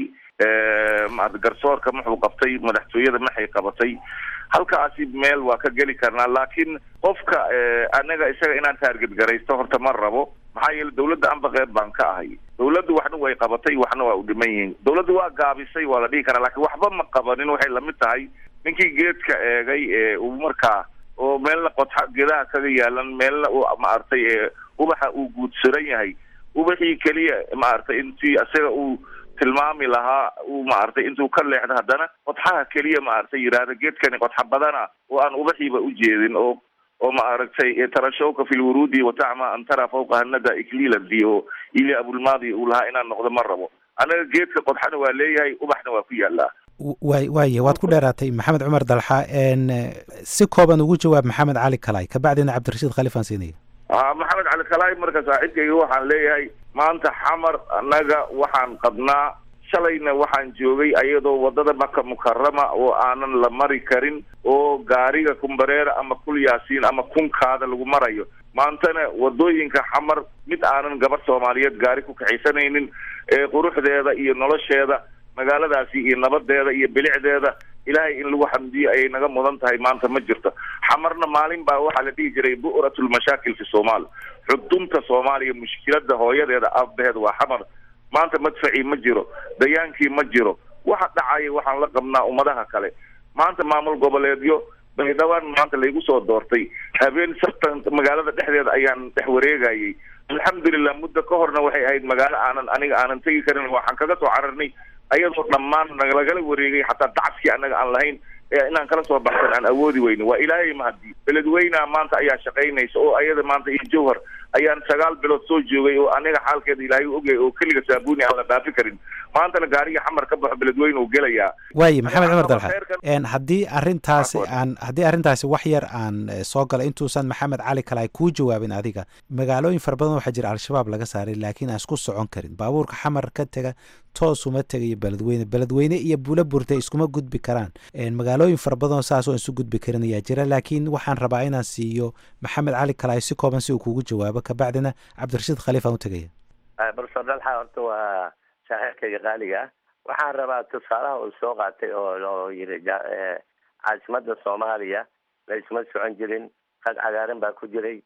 Speaker 6: garsoorka muxuu qabtay madaxtooyada maxay qabatay halkaasi meel waa ka geli karnaa laakiin qofka anaga isaga inaan taarget garaysto horta ma rabo maxaa yeele dawladda anba qeyb baan ka ahay dawladdu waxna way qabatay waxna waa u dhiman yihiin dawladdu waa gaabisay waa la dhihi karaa laakiin waxba ma qabanin waxay lamid tahay ninkii geedka eegay ee uu markaa oo meelna qodxa geedaha kaga yaalan meelna uu maaragtay ee ubaxa uu guudsaran yahay ubaxii keliya maaragtay intii isaga uu tilmaami lahaa uu maaragtay intuu ka leexdo haddana qodxaha keliya maaragtay yidhaahda geedkani qodxa badana oo aan ubaxiiba u jeedin oo oo maaragtay tarashowka fi lwuruudi watacma an tara fawqa hanada ikliiladi oo ili abulmaadi uu lahaa inaan noqdo ma rabo anaga geedka qodxana waa leeyahay ubaxna waa ku yaalaa
Speaker 13: waay waaye waad ku dheeraatay maxamed cumar dalxa si kooban ugu jawaab maxamed cali kalay kabacdina cabdirashiid khaliif aan siinaya
Speaker 6: a maxamed cali kalaay marka saaxiibkayga waxaan leeyahay maanta xamar annaga waxaan qabnaa shalayna waxaan joogay ayadoo wadada maka mukarama oo aanan la mari karin oo gaariga kumbareera ama kul yaasiin ama kunkaada lagu marayo maantana wadooyinka xamar mid aanan gabar soomaaliyeed gaari ku kaxaysanaynin ee quruxdeeda iyo nolosheeda magaaladaasi iyo nabadeeda iyo bilicdeeda ilaahay in lagu xamdiyo ayay naga mudan tahay maanta ma jirto xamarna maalin baa waxaa la dhihi jiray bu'rat lmashaakil fi somaal xudunta soomaaliya mushkilada hooyadeeda aabaheed waa xamar maanta madfacii ma jiro dayaankii ma jiro waxa dhacaya waxaan la qabnaa ummadaha kale maanta maamul goboleedyo baydhawaan maanta laygu soo doortay habeen sabtan magaalada dhexdeeda ayaan dhex wareegayay alxamdulilah muddo ka horna waxay ahayd magaalo aanan aniga aanan tegi karin waxaan kaga soo cararnay ayadoo dhammaan nalagala wareegay xataa dacaskii anaga aan lahayn ee inaan kala soo baxsan aan awoodi weyno waa ilaahay mahadi beledweynaha maanta ayaa shaqaynaysa oo ayada maanta iyo jawhar ayaan sagaal bilood soo joogay oo aniga xaalkeeda ilaahay u ogyahay oo keliga saabuuni aan la dhaafi karin maantana gaariga xamar ka baxo beledweyne uu gelayaa
Speaker 13: waaye maxamed cumar dalxa haddii arrintaasi aan haddii arrintaasi wax yar aan soo galay intuusan maxamed cali kale ay kuu jawaabin adiga magaalooyin fara badan waxaa jira al-shabaab laga saaray laakiin aan isku socon karin baabuurka xamar ka tega toos uma tegayo beledweyne beledweyne iyo bula burtay iskuma gudbi karaan magaalooyin fara badan oo saas oo isu gudbi karin ayaa jira laakiin waxaan rabaa inaan siiyo maxamed cali kale si kooban si uu kugu jawaabo kabacdina cabdirashiid khaliif aan u tegaya
Speaker 7: barso dalxa horta waa saaxiibkayga qaaliga ah waxaan rabaa tusaalaha uu soo qaatay oo oo yiri caasimada soomaaliya la isma socon jirin qad cagaaran baa ku jiray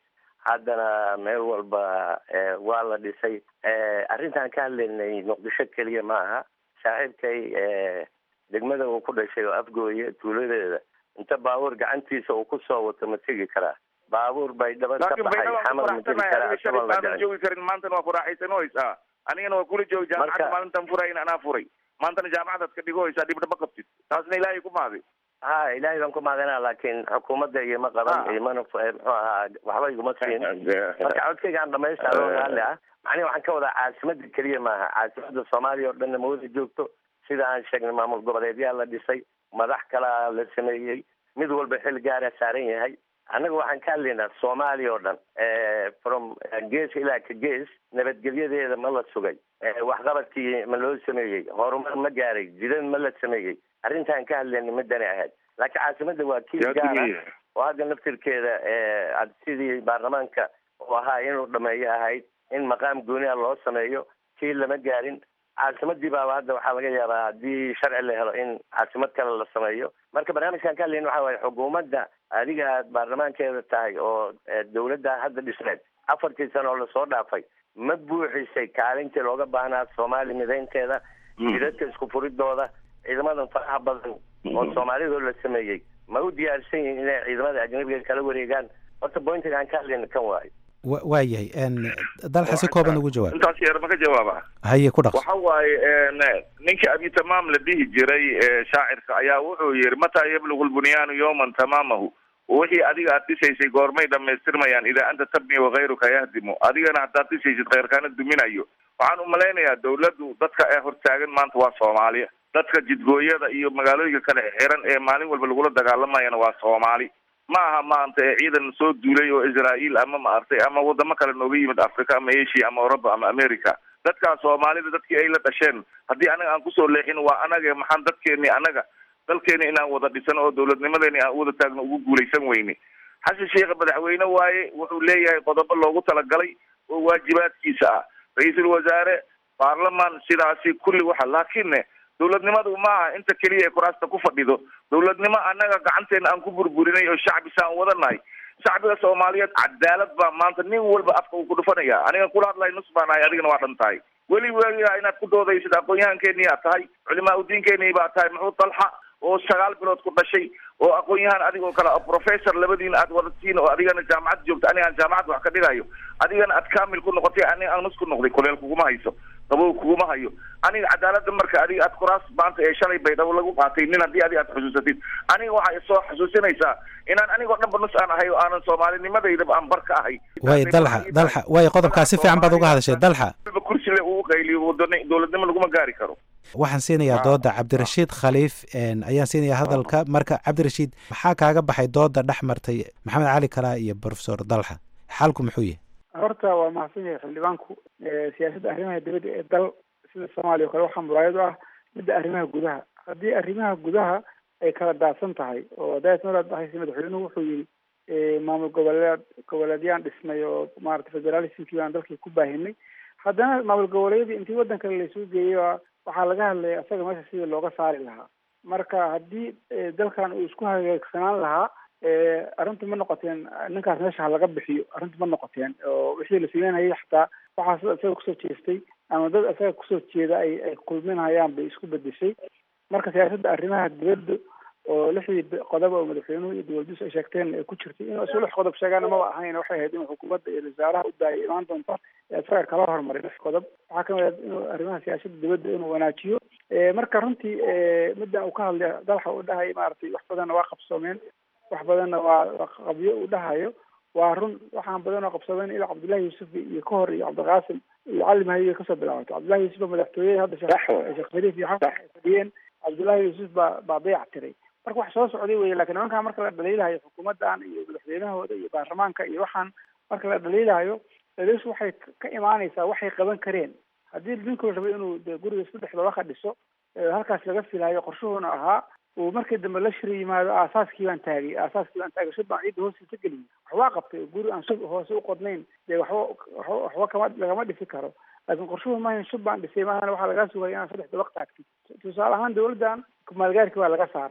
Speaker 7: haddana meel walba waa la dhisay arrintaan ka hadlaynay muqdisho keliya ma aha saaxiibkay degmada uu ku dhashay oo afgooye tuuladeeda inta baabuur gacantiisa uu kusoo wato ma tegi karaa baabuur bay dhaban ka baxay xamar ma tegi karaa asagoo la
Speaker 6: laakiin joogi karin maantana waa ku raaxaysanooysaa anigana waa kula joogi jaamacadda maalintan furayn anaa furay maantana jaamacadaad ka dhigohaysaa dhibdhaba qabtid taasna ilaahay ku maaday
Speaker 7: ha ilaahay baan ku maadanaa laakiin xukuumadda igama qaban imana muxuu ahaa waxba iguma siin marka codkayga aan dhamaystaa loo raalli ah macnihi waxaan ka wadaa caasimada keliya maaha caasimada soomaaliya oo dhanna mawada joogto sida aan sheegnay maamul goboleedyaa la dhisay madax kalaa la sameeyey mid walba xil gaara saaran yahay annaga waxaan ka hadlaynaa soomaaliya oo dhan from gees ilaa ka gees nabadgelyadeeda ma la sugay waxqabadkii ma loo sameeyey horumar ma gaaray jidad ma la sameeyey arrintaan ka hadlayna midani ahayd laakiin caasimada waa kiis gaara oo hadda naftirkeeda sidii baarlamaanka uu ahaa inuu dhameeyo ahayd in maqaam gooni a loo sameeyo kii lama gaarin caasimadii baaba hadda waxaa laga yaabaa haddii sharci la helo in caasimad kale la sameeyo marka barnaamijkan ka hadlayna waxa waaye xukuumadda adiga aad baarlamaankeeda tahay oo dawladda hadda dhisneed afartii sano oo lasoo dhaafay ma buuxisay kaalintii looga baahnaa soomaali midaynteeda jidadka isku furidooda ciidamadan faraha badan oo soomaalidoo la sameeyey ma u diyaarsan yihiin inay ciidamada ajnabiga kala wareegaan horta bointiga aan ka hadlayna kan waayo
Speaker 13: waa yahay dalxa si kooban ugu jawaab
Speaker 6: intaas yar ma ka jawaaba
Speaker 13: haye ku dhaqso
Speaker 6: waxa waaye ninka abi tamaam la dhihi jiray shaacirka ayaa wuxuu yihi mataa yablugu lbunyaanu yawman tamaamahu wixii adiga aad dhisaysay goormay dhamaystirmayaan idaa anta tabni wakayruka yahdimu adigana haddaad dhisaysid khayrkaana duminayo waxaan umalaynayaa dawladdu dadka ee hortaagan maanta waa soomaaliya dadka jidgooyada iyo magaalooyinka kale xiran ee maalin walba lagula dagaalamayana waa soomaali ma aha maanta ee ciidan soo duulay oo israael ama maartay ama wadamo kale nooga yimid africa ama asia ama europa ama america dadkaas soomaalida dadkii ay la dhasheen haddii anaga aan kusoo leexin waa anaga maxaan dadkeeni anaga dalkeeni inaan wada dhisan oo dawladnimadeeni aan wada taagno ugu guulaysan weyne xasan sheekha madaxweyne waaye wuxuu leeyahay qodobo loogu talagalay oo waajibaadkiisa ah ra-iisul wasaare baarlamaan sidaasi kulli waxa laakiinne dawladnimadu ma aha inta keliya ee kuraasta ku fadhido dawladnimo annaga gacanteena aan ku burburinay oo shacbi saan wadanahay shacbiga soomaaliyeed cadaalad baa maanta nin walba afka uu ku dhufanaya aniga kula hadlay nus baan ahay adigana waa dhan tahay weli weligaa inaad ku doodaysid aqoon-yahankeenii aad tahay culimaa udiinkeenii baa tahay muxuu dalxa oo sagaal bilood ku dhashay oo aqoon-yahan adigoo kale professor labadiina aad wadatiin oo adigana jaamacad joogta aniga aan jaamacad wax ka dhigayo adigana aad kamil ku noqotay aniga aan nus ku noqday kuleel kuguma hayso qabow kuguma hayo aniga cadaalada marka adiga aad kuraas maanta ee shalay baydhabo lagu qaatay nin haddii adiga aad xusuusatid aniga waxay soo xusuusinaysaa inaan anigoo dhanba nus aan ahay oo aanan soomaalinimadeydaba aan bar ka ahay
Speaker 13: waay dalxa dalxa waay qodobkaa si fiican baad uga hadashay dalxa
Speaker 6: kursi le uu qayliyo wadani dowladnimo laguma gaari karo
Speaker 13: waxaan siinayaa dooda cabdirashiid khaliif ayaan siinayaa hadalka marka cabdirashiid maxaa kaaga baxay dooda dhex martay maxamed cali kalaa iyo profesor dalxa xalku muxuu yahay
Speaker 5: horta waa mahadsan yahay xildhibaanku siyaasadda arrimaha dibadda ee dal sida soomaaliya o kale waxaa muraayad u ah midda arrimaha gudaha haddii arrimaha gudaha ay kala daadsan tahay oo daas maraad dhahaysa madaxweynuhu wuxuu yihi maamul goboleed goboleedyaan dhisnay oo maarata federalismkii baan dalkii ku baahinay haddana maamul goboleedyadii intii waddan kale laisugu geeyey waxaa laga hadlaya isaga meesha sidii looga saari lahaa marka haddii dalkan uu isku hagaagsanaan lahaa arrintu ma noqoteen ninkaas meesha ha laga bixiyo arrintu ma noqoteen oo wixii la sameynayay xataa waxaa sida isaga kusoo jeestay ama dad isaga kusoo jeeda ay ay kulminayaan bay isku bedeshay marka siyaasadda arrimaha dibadda oo lixdii qodob oo madaxweynuhu iyo dowladdiisu ay sheegteen ay ku jirtay inuu isu lix qodob sheegaana maba ahayn waxay ahayd inuu xukuumadda iyo wasaaraha u daayay imaan doonta isaga kala hormaray lix qodob waxaa kamid ah inuu arrimaha siyaasadda dibadda inuu wanaajiyo marka runtii middan uu ka hadlay dalxa uu dhahay maaragtay wax badanna waa qabsoomeen wax badanna waa qabyo uu dhahayo waa run waxaan badan oo qabsadeen ilaa cabdullahi yuusuf iyo ka hor iyo cabdiqaasim iyo cali mahayo kasoo bilaabato cabdullahi yuusuf baa madaxtooyada hadda sheekh shariif iyo xasan ay fadhiyeen cabdullahi yuusuf baa baa dayac tiray marka wax soo socday weye lakin nimankaan marka la dhaliilahayo xukuumaddan iyo madaxweynahooda iyo baarlamaanka iyo waxaan marka la dhaliilahayo dhaliishu waxay ka imaanaysaa waxay qaban kareen haddii ninkuu rabo inuu de guriga saddex dabaka dhiso halkaas laga filayo qorshuhuna ahaa uu markii dambe la shiri yimaado aasaaskii baan taagay aasaaskii baan taagay shub baan ciidda hoostiisa geliyay waxbaa qabtay guri aan shub hoose u qodnayn dee waxba waxba waxba kama lagama dhisi karo laakiin qorshuhu maahan shub baan dhisay maahana waxaa lagaa sugaya inaad saddex dabaq taagtid tusaale ahaan dawladdan kumaalgaarkii waa laga saaray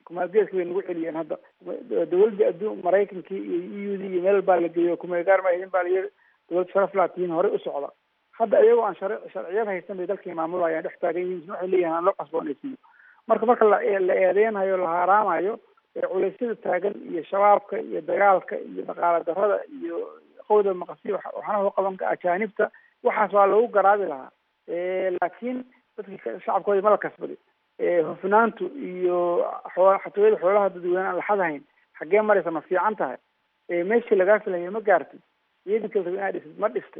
Speaker 5: kumaalgeedka bay nagu celiyeen hadda dawladda adduun maraykankii iyo e u d iyo meel baa la geeyo kumeegaar ma idin baa la yiri dawlad sharaf laatiin horey u socda hadda iyagoo aan shar sharciyad haysan bay dalkii maamulayaan dhex taagan yihiin waxay leeyihin aan loo qasboonaysiiyo marka marka la la eedeynayo la haaraamayo culeysyada taagan iyo shabaabka iyo dagaalka iyo dhaqaala darada iyo qowda maqasi waxaana loo qaban ka ajaanibta waxaas waa lagu garaabi lahaa laakiin dadka shacabkooda ma la kasbadi hufnaantu iyo xoo xatooyada xoolaha dadweyne aan laxadahayn xaggee maraysa ma fiican tahay meeshii lagaa filaya ma gaartay iyadii kala inaad dhistid ma dhistay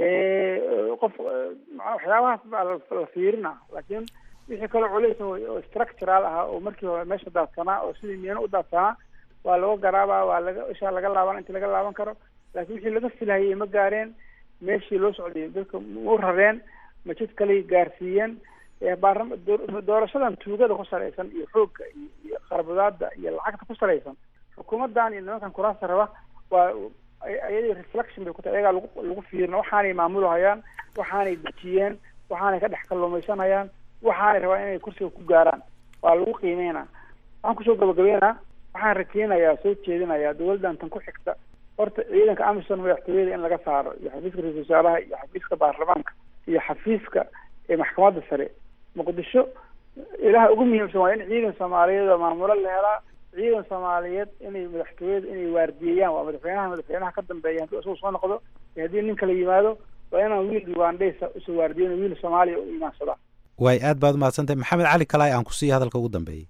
Speaker 5: qof waxyaabahaas baa la fiirina laakiin wixii kaloo culays oo structural ah oo markii hore meesha daadsanaa oo sidii miyana u daadsanaa waa laga garaabaa waa laga ishaa laga laaban inta laga laaban karo laakiin wixii laga filhayay ma gaareen meeshii loo socday dadka ma u rareen ma jid kaley gaarsiiyeen baarlama doorashadan tuugada ku salaysan iyo xoogga iyo qarbudaada iyo lacagta ku salaysan xukuumadan iyo nimankan kuraasta raba waa ayadii reflection bay ku tahay ayagaa lagu lagu fiirina waxaanay maamulahayaan waxaanay dejiyeen waxaanay ka dhex kalluumaysanayaan waxaanay rabaan inay kursiga ku gaaraan waa lagu qiimeynaa waxaan kusoo gabagabeynaa waxaan rajeynayaa soo jeedinayaa dawladdan tan ku xigta horta ciidanka amisom madaxtooyada in laga saaro iyo xafiiska ra-isul wasaaraha iyo xafiiska baarlamaanka iyo xafiiska ee maxkamadda sare muqdisho ilaha ugu muhiimsan waa in ciidan soomaaliyeed oo maamulo la helaa ciidan soomaaliyeed inay madaxtooyada inay waardiyeeyaan waa madaxweynaha madaxweynaha ka dambeeya haddii isagu soo noqdo iyo haddii nin kala yimaado waa inaan wiil ugandhaysa usoo waardiyen wiil soomaaliya u imaansadaa
Speaker 13: waay aad baad umahadsantahay maxamed cali kalaay aan ku siiya hadalka ugu dambeeyey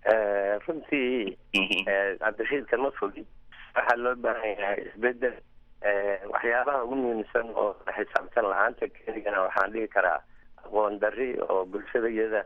Speaker 7: runtii cabdirashiidkan ma fogin waxaa loo baahan yahay isbedel waxyaabaha ugu muhiimsan oo xisaabtan la-aanta keligana waxaan dhihi karaa aqoon dari oo bulshada iyada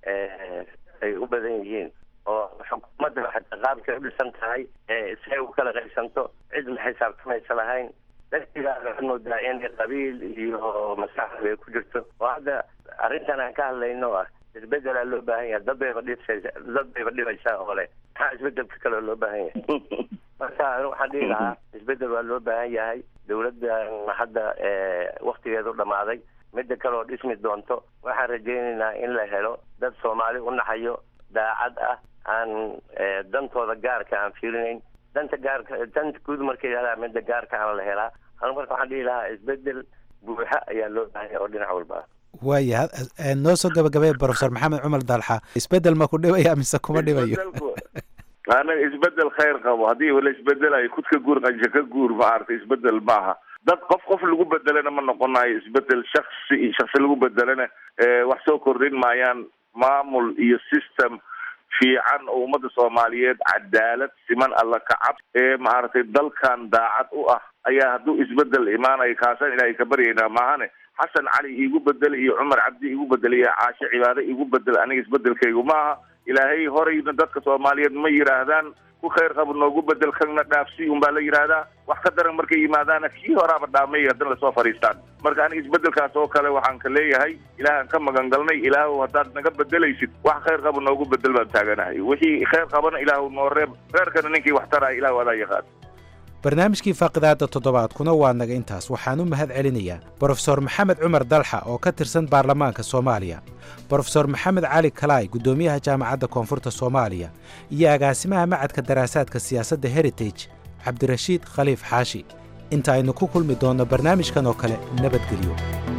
Speaker 7: ay u badan yihiin oo xukuumadda xataa qaabkay u dhisan tahay say u kala qaybsanto cid ma xisaabtamaysa lahayn dadkiibaa waxaad moodaa in qabiil iyo maskaxda ay ku jirto oo hadda arrintan aan ka hadlayno ah isbedelaa loo baahan yahay dad bayba dhibsaysa dad bayba dhibaysaa oo le maxaa isbedelka kale loo baahan yahay marka waxaan dhihi lahaa isbedel waa loo baahan yahay dawladdan hadda waktigeedu dhamaaday midda kale oo dhismi doonto waxaan rajaynaynaa in la helo dad soomaali u naxayo daacad ah aan dantooda gaarka aan fiirinayn danta gaarka danta guud markay yahdaa midda gaarka aan la helaa anu marka waxaan dhihi lahaa isbedel buuxa ayaa loo baahan yahay oo dhinac walba ah
Speaker 13: waaya noo soo gabagabay profesor maxamed cumar dalxa isbedel ma ku dhibaya mise kuma dhibayo
Speaker 6: anaga isbedel khayr qabo haddii wala isbedelayo kud ka guur qanja ka guur maaragtay isbedel maaha dad qof qof lagu bedelana ma noqonayo isbedel shaksi shaksi lagu bedelana wax soo kordhin maayaan maamul iyo system fiican oo ummadda soomaaliyeed cadaalad siman alla kacab ee maaragtay dalkan daacad u ah ayaa hadduu isbedel imaanayo kaasan ilaahay ka baryaynaa maahane xasan cali iigu bedel iyo cumar cabdi iigu bedel iyo caashe cibaade iigu bedel aniga isbedelkaygu maaha ilaahay horeyna dadka soomaaliyeed ma yidhaahdaan ku khayr qabo noogu bedel kana dhaafsi un baa la yidhaahdaa wax ka daran markay yimaadaana kii horaaba dhaamay haddana lasoo fadhiistaan marka aniga isbedelkaas oo kale waxaan ka leeyahay ilaahaan ka magan galnay ilaahu haddaad naga bedelaysid wax khayr qabo noogu bedel baan taaganahay wixii khayr qabana ilaahu noo reeb reerkana ninkii wax taraya ilaahu adaa yaqaan
Speaker 13: barnaamijkii faaqidaada toddobaadkuna waa naga intaas waxaan u mahad celinayaa brofesor maxamed cumar dalxa oo ka tirsan baarlamaanka soomaaliya brofesor maxamed cali kalaay guddoomiyaha jaamacadda koonfurta soomaaliya iyo agaasimaha macadka daraasaadka siyaasadda heritage cabdirashiid khaliif xaashi inta aynu ku kulmi doonno barnaamijkan oo kale nabadgelyo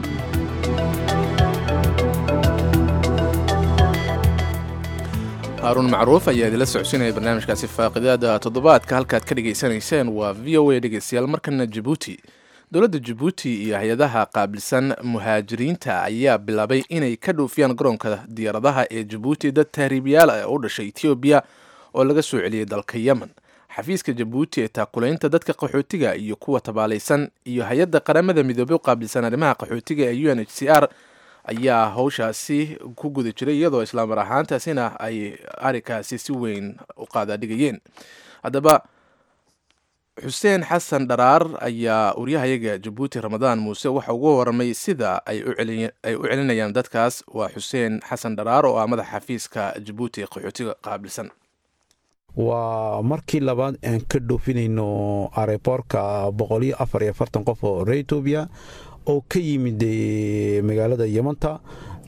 Speaker 1: haaruun macruuf ayaa idinla socodsiinaya barnaamijkaasi faaqidaada toddobaadka halkaad ka dhegaysanayseen waa v o a dhegeystayaal markana jabuuti dowladda jabuuti iyo hay-adaha qaabilsan muhaajiriinta ayaa bilaabay inay ka dhuufiyaan garoonka diyaaradaha ee jabuuti dad tahriibiyaal ah u dhashay etoobiya oo laga soo celiyey dalka yemen xafiiska jabuuti ee taakulaynta dadka qaxootiga iyo kuwa tabaalaysan iyo hay-adda qaramada midoobey u qaabilsan arrimaha qaxootiga ee u n h c r ayaa howshaasi ku guda jiray iyadoo islaamar ahaantaasina ay arrinkaasi si weyn u qaadaadhigayeen haddaba xuseen xasan dharaar ayaa waryahayaga jabuuti ramadaan muuse waxa ugu waramay sida ay u celinayaan dadkaas waa xuseen xasan dharaar oo ah madaxa xafiiska jabuuti ee qaxootiga qaabilsan
Speaker 14: waa markii labaad aan ka dhoofinayno areborka boqoliyo afar iyo afartan qof oo reer etoobiya oo ka yimid magaalada yemanta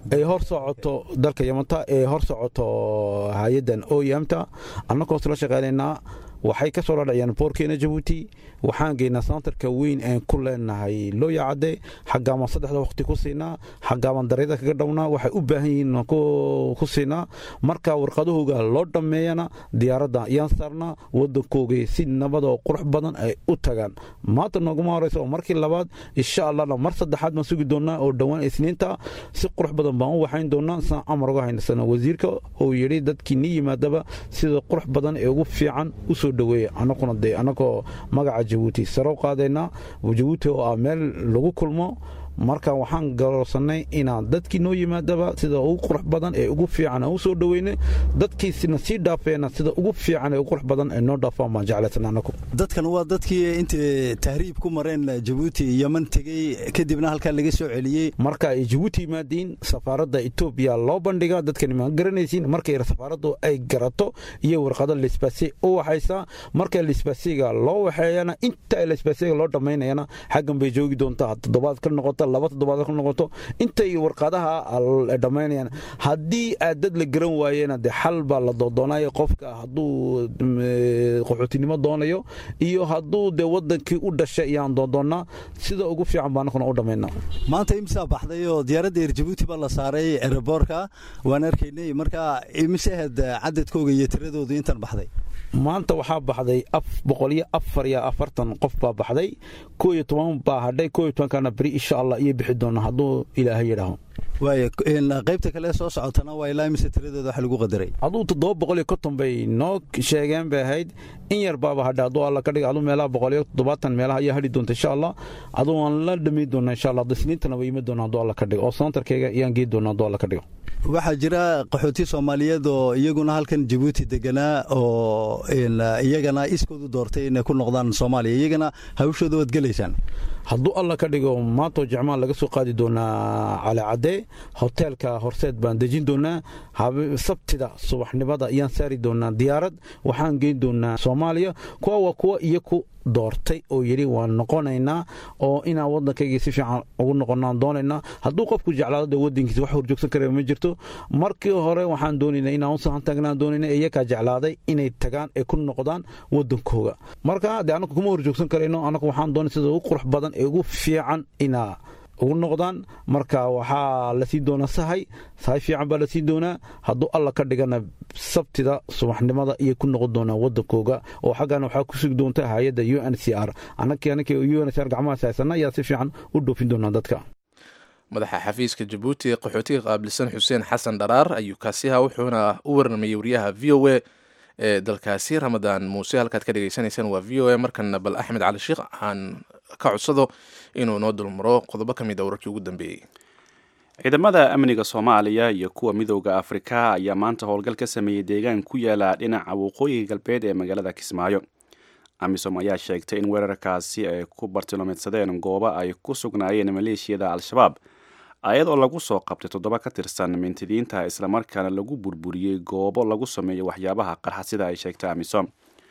Speaker 14: ay hor socoto dalka yamanta ee hor socoto hay-addan oyamta annagoo isla shaqaynaynaa waxay ka soo dhadhaciyaan boorkeena jabuuti waxaan geynaa santarka weyn aan ku leenahay looya cadde xaggaaban saddexda waqti ku siinaa xaggaaban daryada kaga dhownaa waxay u baahan yihiin ku siinaa marka warqadahooga loo dhammeeyana diyaaradda ayaan saarnaa waddankooga si nabad oo qurux badan ay u tagaan maanta nooguma horeysa oo markii labaad insha allahna mar saddexaad baan sugi doonaa oo dhowaan isniinta si qurux badan baan u waxayn doonaa saan amar uga haynasana wasiirka oo yidhi dadkii ni yimaadaba sida qurux badan ee ugu fiican usoo dhaweeya anaguna dee anagoo magaca jabuuti sare u qaadaynaa jabuuti oo ah meel lagu kulmo marka waxaan garoorsanay inaan dadkii noo yimaadaba sida ugu qurux badan ee ugu fiican aan u soo dhaweyna dadkiisina sii dhaafeena sida ugu fiican ee ugu qurux badan ee noo dhaafaan baan jeclaysan anagu
Speaker 15: dadkan waa dadkii intay tahriib ku mareen jabuuti yaman tegey kadibna halkaa laga soo celiyey
Speaker 14: marka ay jabuuti yimaadiin safaaradda etoobiya loo bandhiga dadkani ma garanaysiin markay safaaraddu ay garato iyo warqado lisbasi u waxaysaa marka lisbasiga loo waxeeyana inta lisbasiga loo dhammaynayana xaggan bay joogi doontaa toddobaad ka noqota laba toddobaad ka noqoto intay warqadaha dhammaynayaan haddii aad dad la garan waayena dee xal baa la doodoonayo qofka hadduu qaxootinimo doonayo iyo hadduu dee wadankii u dhashay iyaan doondoonnaa sida ugu fiican baa anakuna u dhammaynaa
Speaker 15: maanta imsaa baxday oo diyaaradda eer jabuuti baa la saaray ereborka waan arkaynay marka imise ahayd cadadkooga iyo tiradoodu intan baxday
Speaker 14: maanta waxaa baxday boqoliyo afar iyo afartan qof baa baxday koo iyo toban baa hadhay koo iyo tobankana beri insha allah iyo bixi doona hadduu ilaahay yidhaaho
Speaker 15: waaya qaybta kale soo socotana waa ilaa imise tiradooda waxa lagu qadaray
Speaker 14: aduu toddoba boqol iyo konton bay noo sheegeen bay ahayd in yar baaba hadha aduu alla ka dhiga aduu meelaha boqol iyo toddobaatan meelaha ayaa hadhi doonta insha allah aduu waan la dhamayn doonaa insha allah isniintana way yimi doonaa aduu alla ka dhigo oo santarkeyga ayaan geey doonaa aduu alla ka dhigo
Speaker 15: waxaa jira qaxooti soomaaliyeed oo iyaguna halkan jabuuti deganaa oo iyagana iskoodu doortay inay ku noqdaan soomaaliya iyagana hawshooda waad gelaysaan
Speaker 14: hadduu alla ka dhigo maantoo jecmaan laga soo qaadi doonaa calicadde hoteelka horseed baan dejin doonaa sabtida subaxnimada ayaan saari doonaa diyaarad waxaan geyn doonaa soomaaliya kuwa waa kuwa iyo ku doortay oo yidhi waan noqonaynaa oo inaan waddankaygii si fiican ugu noqonaan doonaynaa hadduu qofku jeclaado dee waddankiisa wax horjoogsan kara ma jirto markii hore waxaan doonaynaa inaan u sahan tagnaan doonayna iyakaa jeclaaday inay tagaan ee ku noqdaan waddankooga marka dee annagu kuma horjoogsan karayno annagu waxaan doonay sida ugu qurux badan ee ugu fiican inaa ugu noqdaan marka waxaa la sii doonaa sahay sahay fiican baa la sii doonaa hadduu alla ka dhigana sabtida subaxnimada iyo ku noqon doonaa wadankooga oo xaggana waxaa ku sugi doonta hay-adda u n c r annakii annakii u n c r gacmahaas haysana ayaa si fiican u dhoofin doonaa dadka
Speaker 1: madaxa xafiiska jabuuti ee qaxootiga qaabilsan xuseen xasan dharaar ayuu kaasiha wuxuuna u warramayey wariyaha v o a ee dalkaasi ramadaan muuse halkaad ka dhegaysanaysaan waa v o a markana bal axmed cali sheikh aan ka codsado inuu noo dulmaro qodobo ka mid a wararkii ugu dambeeyey
Speaker 2: ciidamada amniga soomaaliya iyo kuwa midooda afrika ayaa maanta howlgal ka sameeyey deegaan ku yaala dhinaca waqooyiga galbeed ee magaalada kismaayo amisom ayaa sheegtay in weerarkaasi ay ku bartilmaamedsadeen goobo ay ku sugnaayeen maleeshiyada al-shabaab ayadoo lagu soo qabtay toddoba ka tirsan mintidiinta islamarkaana lagu burburiyey goobo lagu sameeyo waxyaabaha qarxa sida ay sheegtay amisom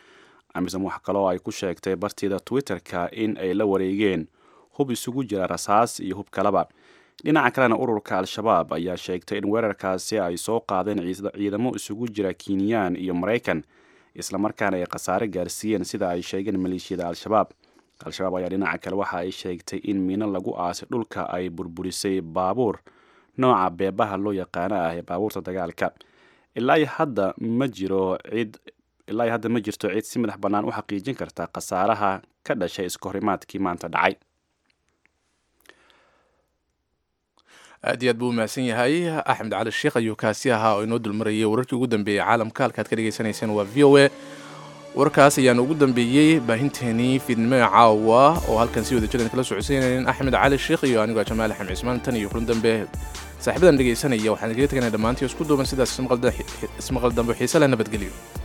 Speaker 2: amisom wax kaloo ay ku sheegtay bartiida twitter-ka in ay la wareegeen hub isugu jira rasaas iyo hub kaleba dhinaca kalena ururka al-shabaab ayaa sheegtay in weerarkaasi ay soo qaadeen ciidamo isugu jira kinyaan iyo maraykan islamarkaana ay khasaare gaarsiiyeen sida ay sheegeen maleeshiyada al-shabaab al-shabaab ayaa dhinaca kale waxa ay sheegtay in miino lagu aasay dhulka ay burburisay baabuur nooca beebaha loo yaqaano ah ee baabuurta dagaalka ilaa hadda ma jiro cid ilaa hadda ma jirto cid si madax bannaan u xaqiijin karta khasaaraha ka dhashay iskahorimaadkii maanta dhacay
Speaker 1: aad iyo aad buu umahadsan yahay axmed cali sheikh ayuu kaasi ahaa oo inoo dulmarayay wararkii ugu dambeeyey caalamka halkaad ka dhegaysanayseen waa v o a warkaas ayaan ugu dambeeyey baahinteenii fiidnimada caawa oo halkan si wada jiran kala socodsiinayn axmed cali sheikh iyo anigoo jamaal axmed cismaan tan iyo kulan dambe saaxiibadan dhegaysanaya waxaan kaga teganay dhammaantii isku duuban sidaas ismaqal dambe xiise leh nabadgelyo